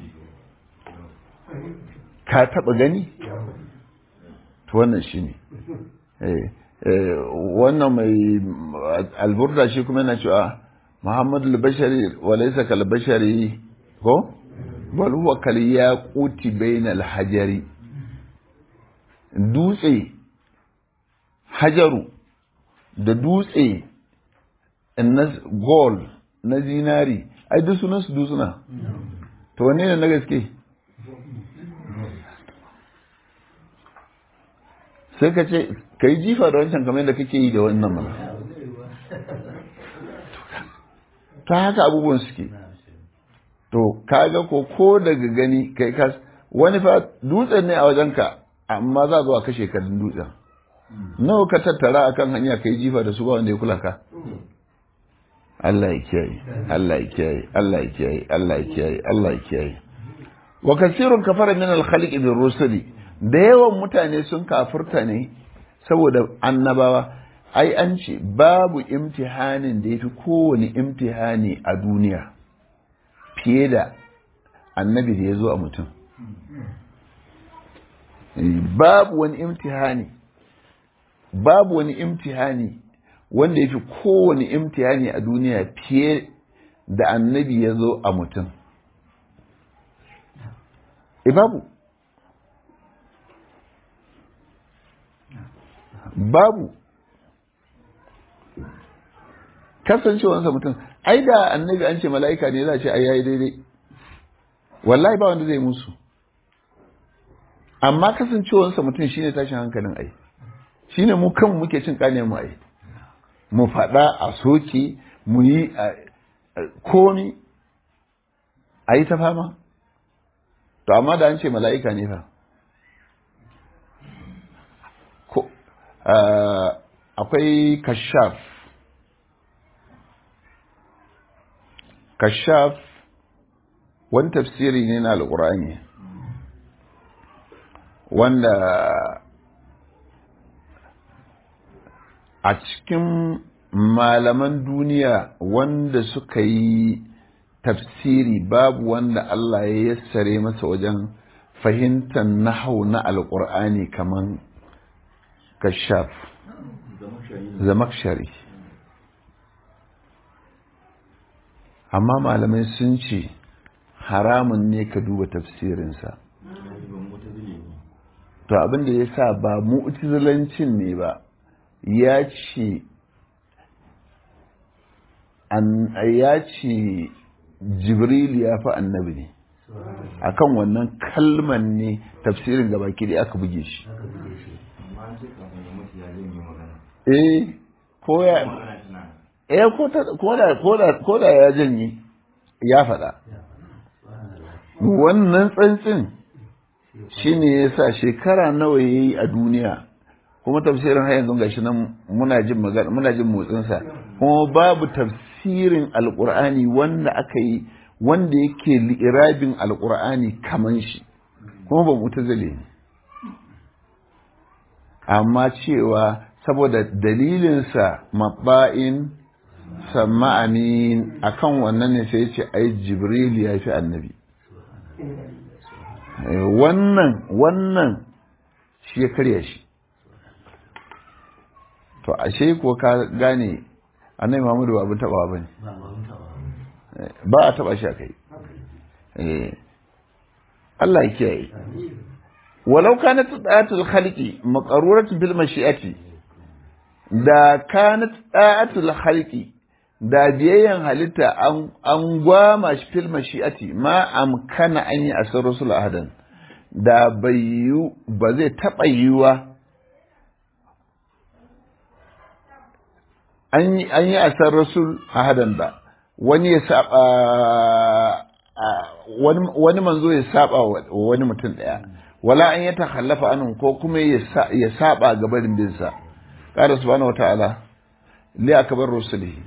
ka taba gani to wannan shine eh wannan mai alburda shi kuma yana cewa Muhammadu al-Bashari wa laysa kal-bashari ko bal huwa kal yaquti bainal hajari dutse hajaru da dutse na gold na zinari ai duk sunan su dutsuna to wanne ne na gaske sai ka ce ka yi jifa da wancan kamar yadda kake yi da wannan mana ta haka abubuwan suke to kaga ko ko daga gani kai kas wani fa dutsen ne a wajenka amma za zuwa kashe ka dutsen nawa ka tattara akan hanya kai jifa da su ba wanda ya kula ka Allah ya kiyaye Allah ya kiyaye Allah ya kiyaye Allah ya kiyaye Allah ya kiyaye wa kasirun kafara min al-khaliq bir rusuli da yawan mutane sun kafurta ne saboda annabawa ai an ce babu imtihanin da yafi kowane imtihani a duniya fiye da annabi da ya zo a mutum babu wani imtihani babu wani imtihani wanda ya fi kowane imtihani a duniya fiye da annabi ya zo a mutum e babu babu kasancewansa mutum ai da annabi an ce mala'ika ne za a ce ai yayi daidai wallahi ba wanda zai musu amma kasancewansa mutum shine tashin hankalin ai shine mu kan muke cin kane mu ai mu faɗa a soke mu yi komi a yi ta fama to amma da an ce mala'ika ne fa akwai kashaf kashaf wani tafsiri ne na alƙur'ani wanda a cikin malaman duniya wanda suka yi tafsiri babu wanda Allah ya yassare masa wajen fahimtar nahau na alƙur'ani kaman kashaf zamakshari amma malamai sun ce haramun ne ka duba tafsirinsa to abin da ya sa ba mu'tazilancin ne ba ya ce ya ce jibril ya fi annabi ne akan wannan kalman ne tafsirin gaba da aka buge shi eh ko ya eh ko da ya janye ya faɗa wannan tsantsin shi ne ya sa shekara nawa ya yi a duniya kuma tafsirin har yanzu gashi nan muna jin magana muna jin motsinsa kuma babu tafsirin alqur'ani wanda aka yi wanda yake li'irabin alqur'ani kaman shi kuma ba mutazile ne amma cewa saboda dalilinsa mabba'in sama amin akan wannan ne sai ce ai jibril ya fi annabi wannan wannan shi ya karya shi to ashe ko ka gane annabi Muhammadu ba abin taba ba ne ba a taba shi a kai Allah ya kiyaye walau kanat da'atul khaliqi maqruratun bil mashi'ati da kanat da'atul khaliqi da biyayyan halitta an gwama shi fil mashi'ati ma amkana an yi asar rasul ahadan da bai yi ba zai taɓa yiwa an yi asar rasul ahadan ba wani ya saba wani manzo ya saba wa wani mutum ɗaya wala an ya takhallafa anhu ko kuma ya saba gabarin binsa qala subhanahu wataala li akbar rusulihi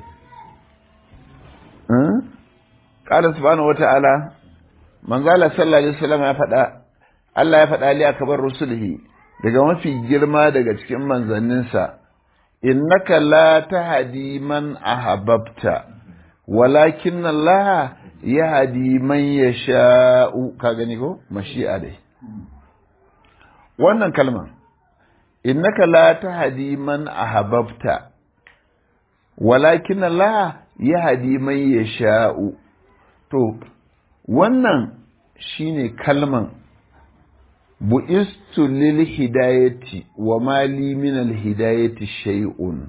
qala subhanahu wataala manzala sallallahu alaihi wasallam ya faɗa Allah ya faɗa li akbar rusulihi daga mafi girma daga cikin manzanninsa innaka la tahdi man ahbabta walakin Allah yahdi man yasha'u ka gani ko mashi'a dai wannan kalman innaka la tahdi man ahbabta walakin Allah yahdi man yasha'u to wannan shine kalman bu'istu lil hidayati wa mali min al hidayati shay'un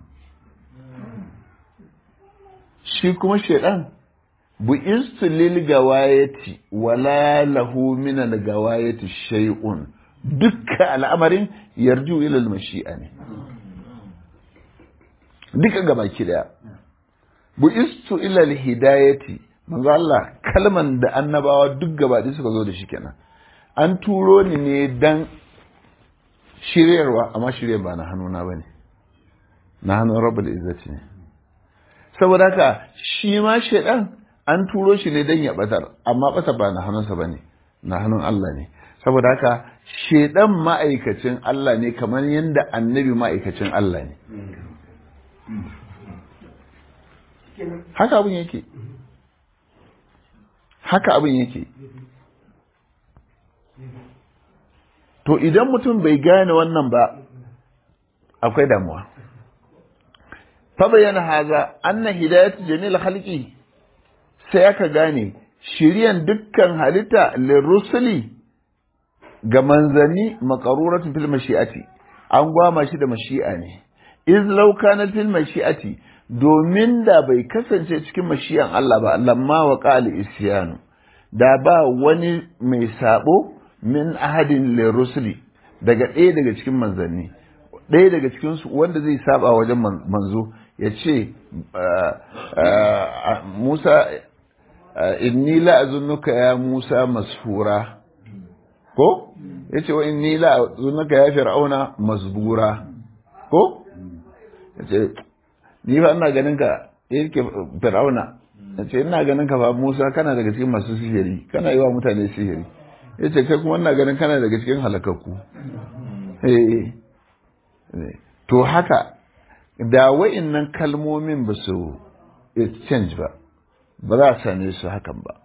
shi kuma shaidan bu'istu lil gawayati wa la lahu min al gawayati shay'un dukkan al'amarin yarju ila al mashi'a ne duka gabaki daya bu'istu ila al hidayati manzo Allah kalman da annabawa duk gabaɗaya suka zo da shi kenan an turo ni ne dan shiryarwa amma shiryar ba na hannuna ba ne na hannun rabbul izzati ne saboda haka shi ma shaidan an turo shi ne dan ya batar amma bata ba na hannunsa ba ne na hannun Allah ne saboda haka shaidan ma'aikacin Allah ne kamar yadda annabi ma'aikacin Allah ne haka abin yake haka abin yake to idan mutum bai gane wannan ba akwai damuwa fa bayyana haza anna hidayatu jamil khalqi sai aka gane shiriyan dukkan halitta lirrusuli ga manzanni maqaruratu fil mashi'ati an gwama shi da mashi'a ne iz law kana fil mashi'ati domin da bai kasance cikin mashiyan Allah ba lamma wa qali isyanu da ba wani mai sabo min ahadin lirusuli daga ɗaya daga cikin manzanni ɗaya daga cikin su wanda zai saba wajen manzo ya ce Musa inni la azunnuka ya Musa mashura ko yace wa inni la azunnuka ya fir'auna masbura ko yace ni fa ina ganin ka yake fir'auna yace ina ganin ka fa Musa kana daga cikin masu sihiri kana yi wa mutane sihiri yace kai kuma ina ganin kana daga cikin halakakku eh to haka da wa'innan kalmomin ba su exchange ba ba za a same su hakan ba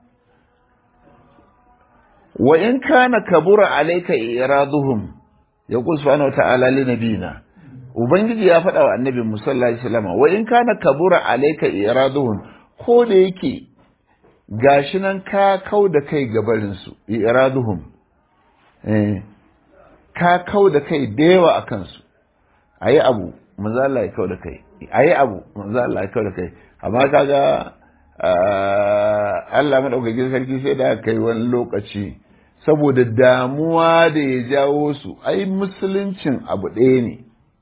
wa in kana kabura alayka iraduhum ya qul subhanahu wa ta'ala li nabina ubangiji ya faɗa wa annabi musalla alaihi wasallam wa in kana kabura alayka iraduhum ko da yake gashi nan ka kau da kai gabarin su iraduhum eh ka kau da kai da yawa akan su ayi abu manzo Allah ya kau da kai ayi abu manzo Allah ya kau da kai amma kaga Allah madaukakin sarki sai da kai wani lokaci saboda damuwa da ya jawo su ai musuluncin abu ɗaya ne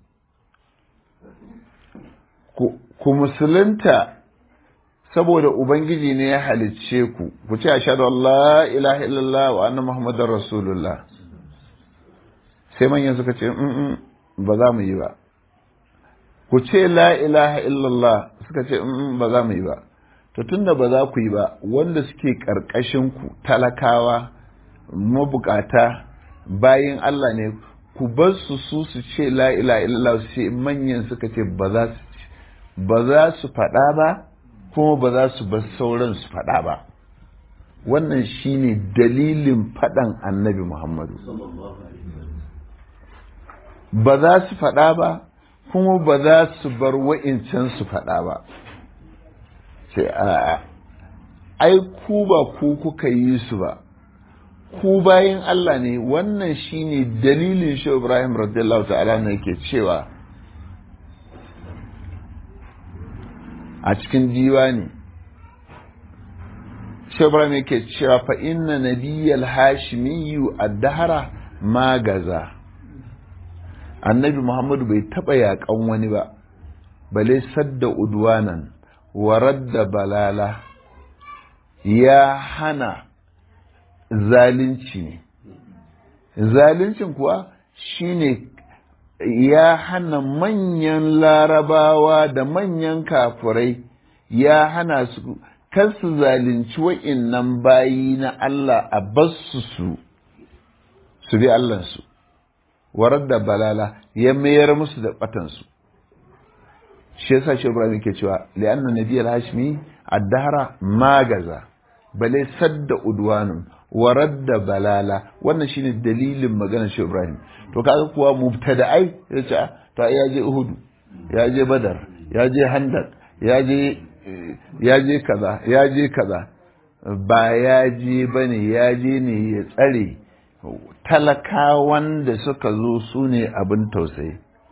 ku musulunta saboda ubangiji ne ya halicce ku ku ce ashhadu an la ilaha illallah wa anna muhammadar rasulullah sai manyan suka ce ba za mu yi ba ku ce la ilaha illallah suka ce ba za mu yi ba to tunda ba za ku yi ba wanda suke ƙarƙashin ku talakawa mabukata bayin Allah ne ku bar su su su ce la ilaha illallah sai manyan suka ce ba za su ba za su faɗa ba kuma ba za su bar sauran su faɗa ba wannan shine dalilin faɗan annabi Muhammadu ba za su faɗa ba kuma ba za su bar wa'incan su faɗa ba sai a ai ku ba ku kuka yi su ba ku bayin Allah ne wannan shine dalilin shi Ibrahim radiyallahu ta'ala ne yake cewa a cikin diwani shi Ibrahim yake cewa fa inna nabiyyal hashimiyyu ad-dahra ma gaza annabi Muhammadu bai taba yakan wani ba bale sadda udwanan wa radda balala ya hana zalunci ne zaluncin kuwa shine ya hana manyan larabawa da manyan kafurai ya hana su kar su zalunci wa'innan bayi na Allah a basu su su bi Allahnsu warar da balala ya mayar musu da batansu shi yasa shi Ibrahim yake cewa li'anna nabiyal hashimi ad-dahra magaza bale sadda udwanun wa radda balala wannan shine dalilin maganar shi Ibrahim to kaga kuwa mubtada'ai yace to ya je Uhud ya je Badar ya je Handak ya je ya je kaza ya je kaza ba ya je bane ya je ne ya tsare talakawan da suka zo su ne abin tausayi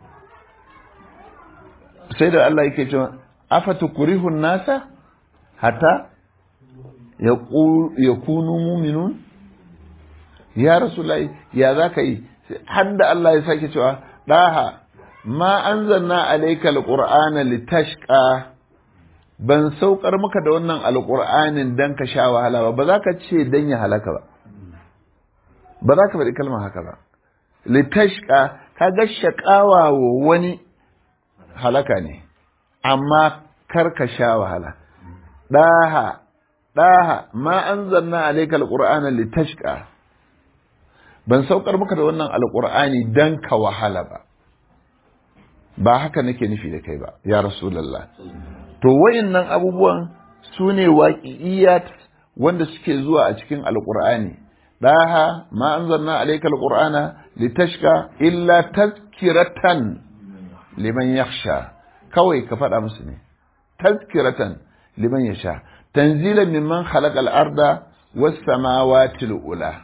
sai da Allah yake cewa afatu kurihun nasa hata ya kunu muminun ya rasulullahi ya za ka yi har da Allah ya sake cewa ɗaha ma an zanna alaika alƙur'ana litashqa ban saukar maka da wannan alƙur'anin dan ka sha wahala ba ba za ka ce dan ya halaka ba ba za ka faɗi kalmar haka ba litashqa ka ga shaƙawa wa wani halaka ne amma kar ka sha wahala ɗaha ɗaha ma an zanna alaikal qur'ana litashqa ban saukar maka da wannan alqur'ani dan ka wahala ba ba haka nake nufi da kai ba ya rasulullah to wayannan abubuwan su ne waƙi'iyat wanda suke zuwa a cikin alqur'ani ɗaha ma an zanna alaikal qur'ana litashqa illa tazkiratan liman yakhsha kawai ka faɗa musu ne tazkiratan liman yasha tanzilan mimman khalaqa al-arda was samawati al-ula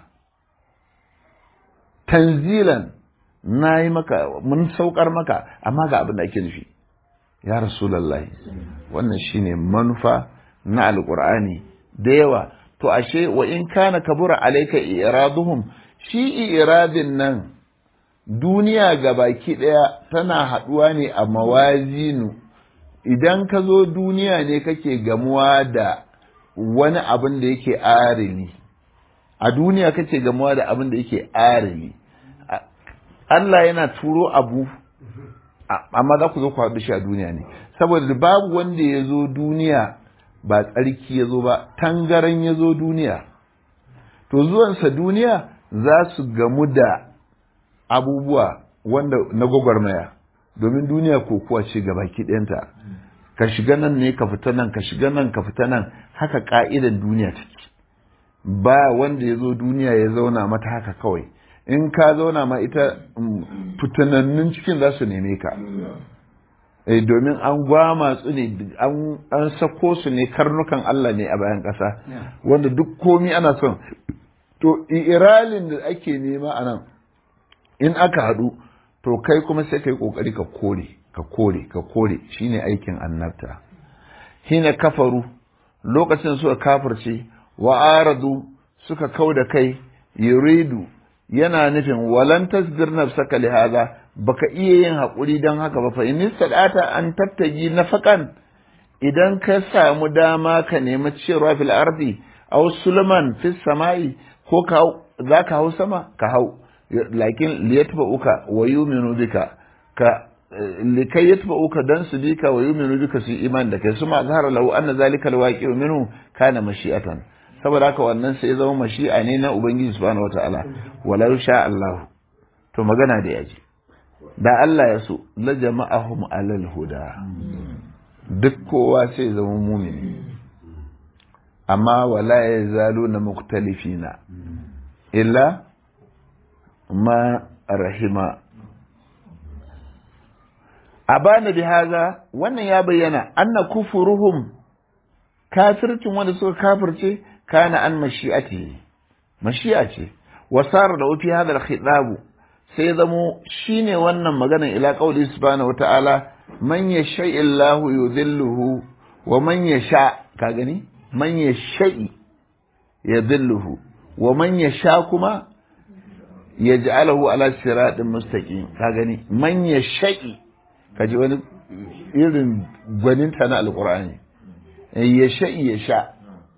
tanzilan nayi maka mun saukar maka amma ga abin da ake nufi ya rasulullahi wannan shine manufa na alqur'ani da yawa to ashe wa in kana kabura alayka iraduhum shi iradin nan duniya ga baki ɗaya tana haɗuwa ne a mawazinu idan ka zo duniya ne kake gamuwa da wani abin da yake arili a duniya kake gamuwa da abin da yake arili Allah yana turo abu amma za ku zo ku haɗu shi a duniya ne saboda babu wanda ya zo duniya ba tsarki ya zo ba tangaran ya zo duniya to zuwansa duniya za su gamu da abubuwa wanda na gwagwarmaya domin duniya kokuwa ce ga baki ɗayanta ka shiga nan ne ka fita nan ka shiga nan ka fita nan haka ka'idan duniya take ba wanda ya zo duniya ya zauna mata haka kawai in ka zauna ma ita fitanannun cikin za su neme ka eh domin an gwama su ne an sako su ne karnukan Allah ne a bayan ƙasa wanda duk komi ana son to iralin da ake nema a nan in aka haɗu to kai kuma sai kai ƙoƙari ka kore ka kore ka kore shine aikin annabta hina kafaru lokacin suka kafirce wa aradu suka kau da kai yuridu yana nufin walan tasbir nafsaka li hada baka iya yin haƙuri don haka ba fa in sadata an tattagi nafakan idan ka samu dama ka nemi cewa fil ardi aw sulman fis samai ko ka za ka hau sama ka hau lakin liyatba'uka wa yu'minu bika ka likai yatba'uka dan su bika wa yu'minu bika su iman da kai suma zahara lahu anna zalika alwaqi'u minhu kana mashi'atan saboda haka wannan sai zama mashi'a ne na ubangiji subhanahu wataala walau sha Allah to magana da yaji da Allah ya so la jama'ahum alal huda duk kowa sai zama mumini amma wala yazaluna muktalifina illa ma rahima abana bi haza wannan ya bayyana anna kufuruhum kafircin wanda suka kafirce kana an mashi'ati mashi'a ce wasara da fi hadal khitabu sai zamo shine wannan magana ila qauli subhanahu wata'ala man yasha illahu yudhilluhu wa man yasha ka gani man yasha yudhilluhu wa man yasha kuma yaj'aluhu ala siratin mustaqim ka gani man yasha'i kaji wani irin gwaninta na alqur'ani yasha'i yasha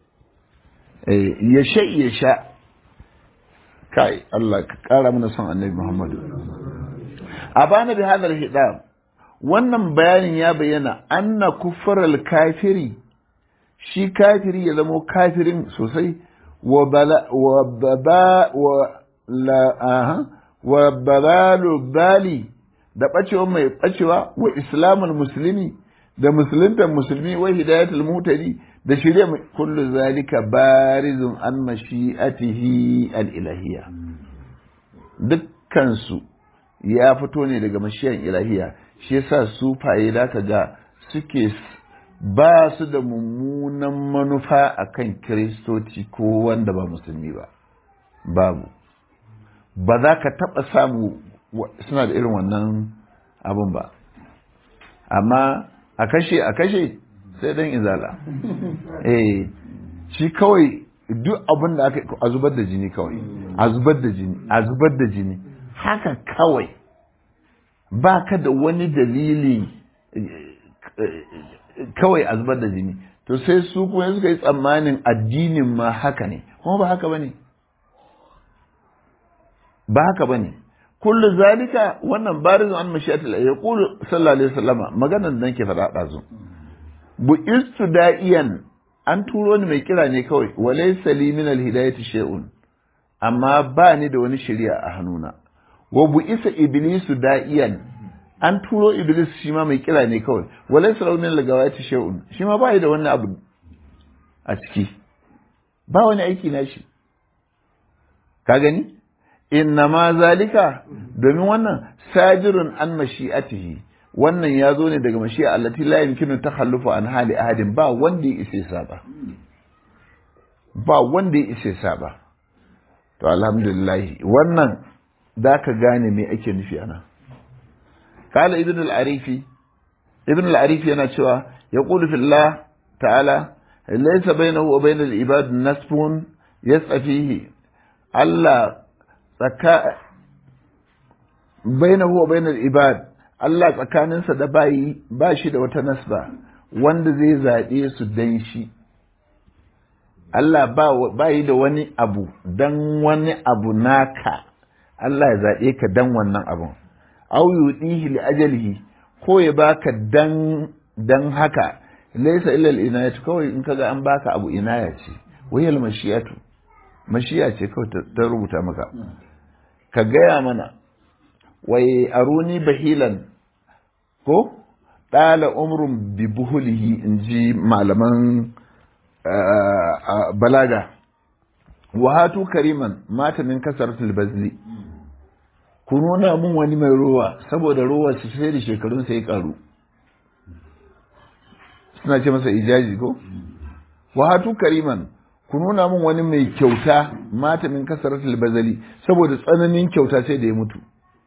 yasha'i yasha kai Allah ka kara mana son annabi Muhammadu a bana bi hadal hidab wannan bayanin ya bayyana anna kufral kafiri shi kafiri ya zamo kafirin sosai wa bala wa baba wa la aha wa babalu bali da bacewa mai bacewa wa islamul muslimi da musulunta musulmi wa hidayatul mutadi da shirya kullu zalika barizun an mashi'atihi al-ilahiyya dukkan su ya fito ne daga mashiyan ilahiyya shi yasa sufaye da ka ga suke ba su da mummunan manufa akan kiristoci ko wanda ba musulmi ba babu ba za ka taɓa samu suna da irin wannan abin ba amma a kashe a kashe sai dan izala eh shi kawai duk abin da aka a zubar da jini kawai a zubar da jini a zubar da jini haka kawai ba ka da wani dalili kawai a zubar da jini to sai su kuma suka yi tsammanin addinin ma haka ne kuma ba haka ba ne ba haka ba ne kullu zalika wannan barizun an mashiyatul ya qulu sallallahu alaihi wasallama maganar da nake faɗa ɗazu bu istu da'iyan an turo ni mai kira ne kawai walaysa li min alhidayati shay'un amma ba ni da wani shari'a a hannuna wa bu isa iblisu da'iyan an turo iblis shi ma mai kira ne kawai walaysa lahu min algawati shay'un shi ma ba da wani abu a ciki ba wani aiki na shi ka gani inna ma zalika domin wannan sajirun an mashi'atihi wannan ya zo ne daga mashi'a allati la yumkinu takhallufu an hali ahadin ba wanda ya isa saba ba wanda ya isa saba to alhamdulillah wannan zaka gane me ake nufi ana kala ibn al-arifi ibn al-arifi yana cewa yaqulu fillah ta'ala laysa bainahu wa bainal ibad nasbun yasfihi Allah tsaka bainahu wa bainal ibad Allah tsakaninsa da bayi ba shi da wata nasba wanda zai zaɓe su dan shi Allah ba yi da wani abu dan wani abu naka Allah ya zaɓe ka dan wannan abun au yudihi li ajalihi ko ya baka dan dan haka laysa illa al inayatu kawai in kaga an baka abu inaya ce wayal mashiyatu mashiya ce kawai ta rubuta maka ka gaya mana wai aruni bahilan ko ɗala umrun bi buhulihi in ji malaman balaga wahatu kariman mata min kasar bazli ku nuna mun wani mai ruwa saboda ruwa su sai da shekarun sai karu suna ce masa ijaji ko wahatu kariman ku nuna min wani mai kyauta mata min kasaratul bazali saboda tsananin kyauta sai da ya mutu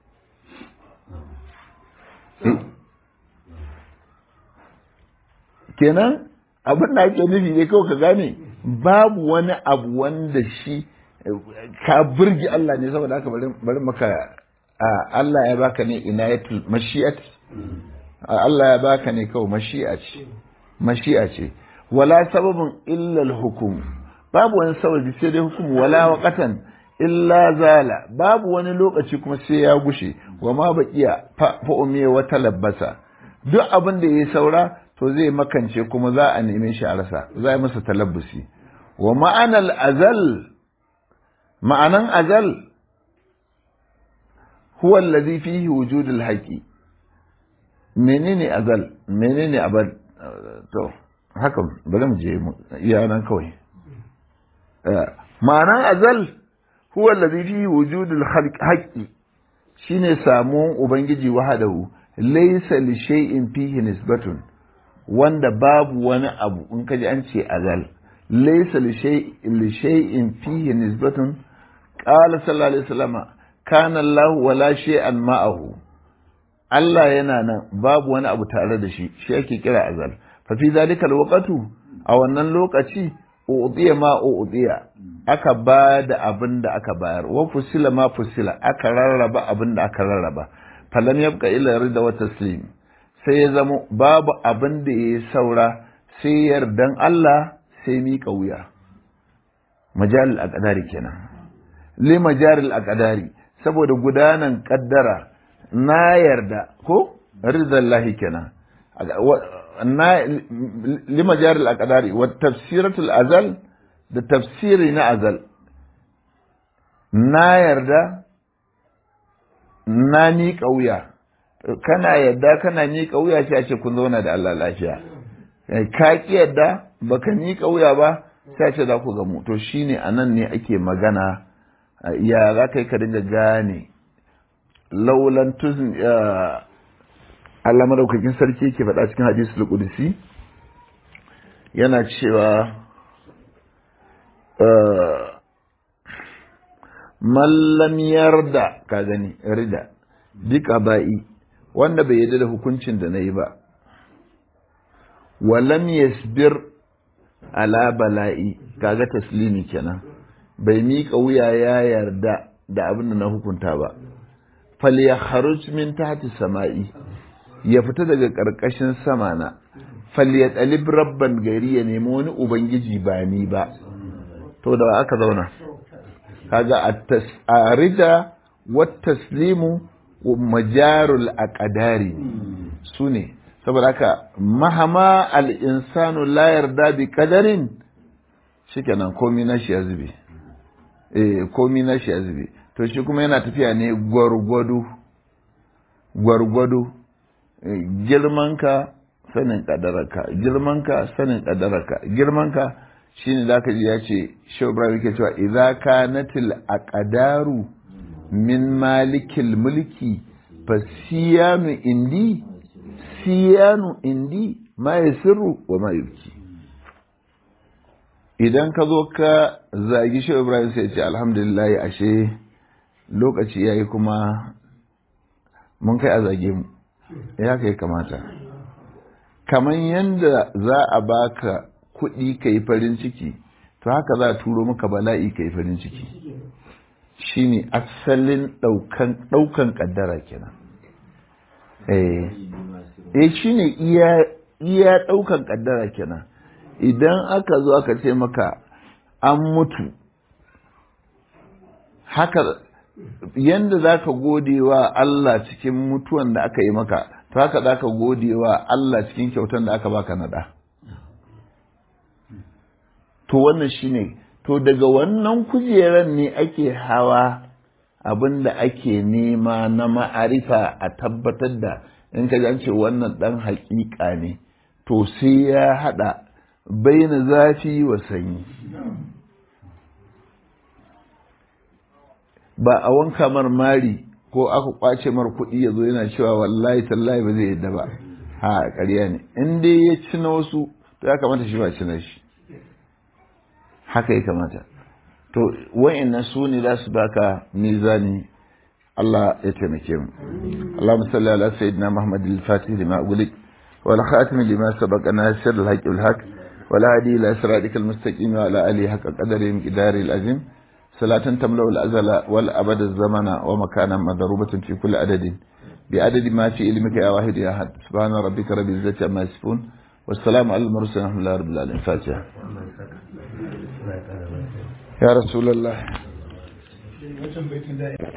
kenan abin da ake nufi ne kawai ka gane babu wani abu wanda shi ka burge Allah ne saboda haka bari maka Allah ya baka ne inayatul mashi'at Allah ya baka ne kawai mashi'a ce mashi'a ce wala sababin illa hukum babu wani sababi sai dai hukumu wala waqatan illa zala babu wani lokaci kuma sai ya gushe wa ma baqiya fa umiya wa talabbasa duk abin da yayi saura to zai makance kuma za a neme shi a rasa za a masa talabbusi wa ma'anal azal ma'anan azal huwa allazi fihi wujudul haqi menene azal menene abad to haka bari mu je iya nan kawai ma'anan azal huwa allazi fihi wujudul haqqi shine samuwan ubangiji wahadahu laysa li shay'in fihi nisbatun wanda babu wani abu in kaji an ce azal laysa li shay'in fihi nisbatun qala sallallahu alaihi wasallam kana Allah wala shay'an ma'ahu Allah yana nan babu wani abu tare da shi shi ake kira azal fa fi zalika alwaqtu a wannan lokaci udiya ma udiya aka ba da abin da aka bayar wa fusila ma fusila aka rarraba abin da aka rarraba falam yabqa illa rida wa taslim sai ya zama babu abin da ya saura sai yardan Allah sai miƙa wuya majalil aqdari kenan li majalil aqdari saboda gudanan kaddara na yarda ko ridallahi kenan li majalil aqdari wa tafsiratul azal da tafsiri na azal na yarda na miƙa wuya kana yadda kana miƙa wuya sai a ce kun zauna da Allah lafiya ka ki yadda baka miƙa wuya ba sai a ce za ku gamu to shine anan ne ake magana ya za ka yi ka dinga gane laulan tuzin Allah madaukakin sarki yake faɗa cikin hadisul qudsi yana cewa mallam yarda ka gani rida duka ba'i wanda bai yarda da hukuncin da na yi ba walam yasbir ala bala'i kaga taslimi kenan bai miƙa wuya ya yarda da abin da na hukunta ba fal ya kharuj min tahti sama'i ya fita daga ƙarƙashin sama na fal ya talib rabban gari ya nemi wani ubangiji ba ni ba to da aka zauna kaga at-tasarida wat taslimu majarul aqdari sune saboda haka mahama al-insanu la yarda bi qadarin shikenan komai na shi ya zube eh komai na shi ya zube to shi kuma yana tafiya ne gwargwado gwargwado girmanka sanin kadararka girmanka sanin kadararka girmanka shine zaka ji ya ce Shehu Ibrahim yake cewa idza kanatil aqdaru min malikil mulki fasiyanu indi siyanu indi ma yasirru wa ma yubki idan ka zo ka zagi Shehu Ibrahim sai ce alhamdulillah ashe lokaci yayi kuma mun kai a zage mu ya kai kamata kamar yadda za a baka kuɗi ka yi farin ciki to haka za a turo maka bala'i ka yi farin ciki shine asalin ɗaukan ƙaddara kenan eh shine iya iya ɗaukan ƙaddara kenan idan aka zo aka ce maka an mutu haka yanda za ka gode wa Allah cikin mutuwan da aka yi maka to haka za ka gode wa Allah cikin kyautan da aka baka naɗa. To wannan shi ne, to daga wannan kujeran ne ake hawa abin da ake nema na ma'arifa a tabbatar da in ka ce wannan ɗan haƙiƙa ne, to sai ya haɗa baina zafi wa sanyi. Ba a wanka mar mari ko aka kwace mar kuɗi ya zo yana cewa wallahi tallahi ba zai yadda ba ha ƙarya ne in dai ya ci na wasu to ya kamata shi ba ci na shi haka ya kamata to wa'annan su ne za su baka mizani Allah ya taimake mu Allahumma salli ala sayyidina Muhammad al-Fatih lima ughliq wal khatim lima sabaqa nasir al-haqq wal haqq wal hadi ila siratikal mustaqim wa ala alihi haqqa qadari miqdari al-azim صلاة تملأ الأزل والأبد الزمن ومكانا مضروبة في كل عدد بعدد ما في علمك يا واحد يا أحد سبحان ربك رب العزة عما يصفون والسلام على المرسلين الحمد لله رب العالمين فاتحة يا رسول الله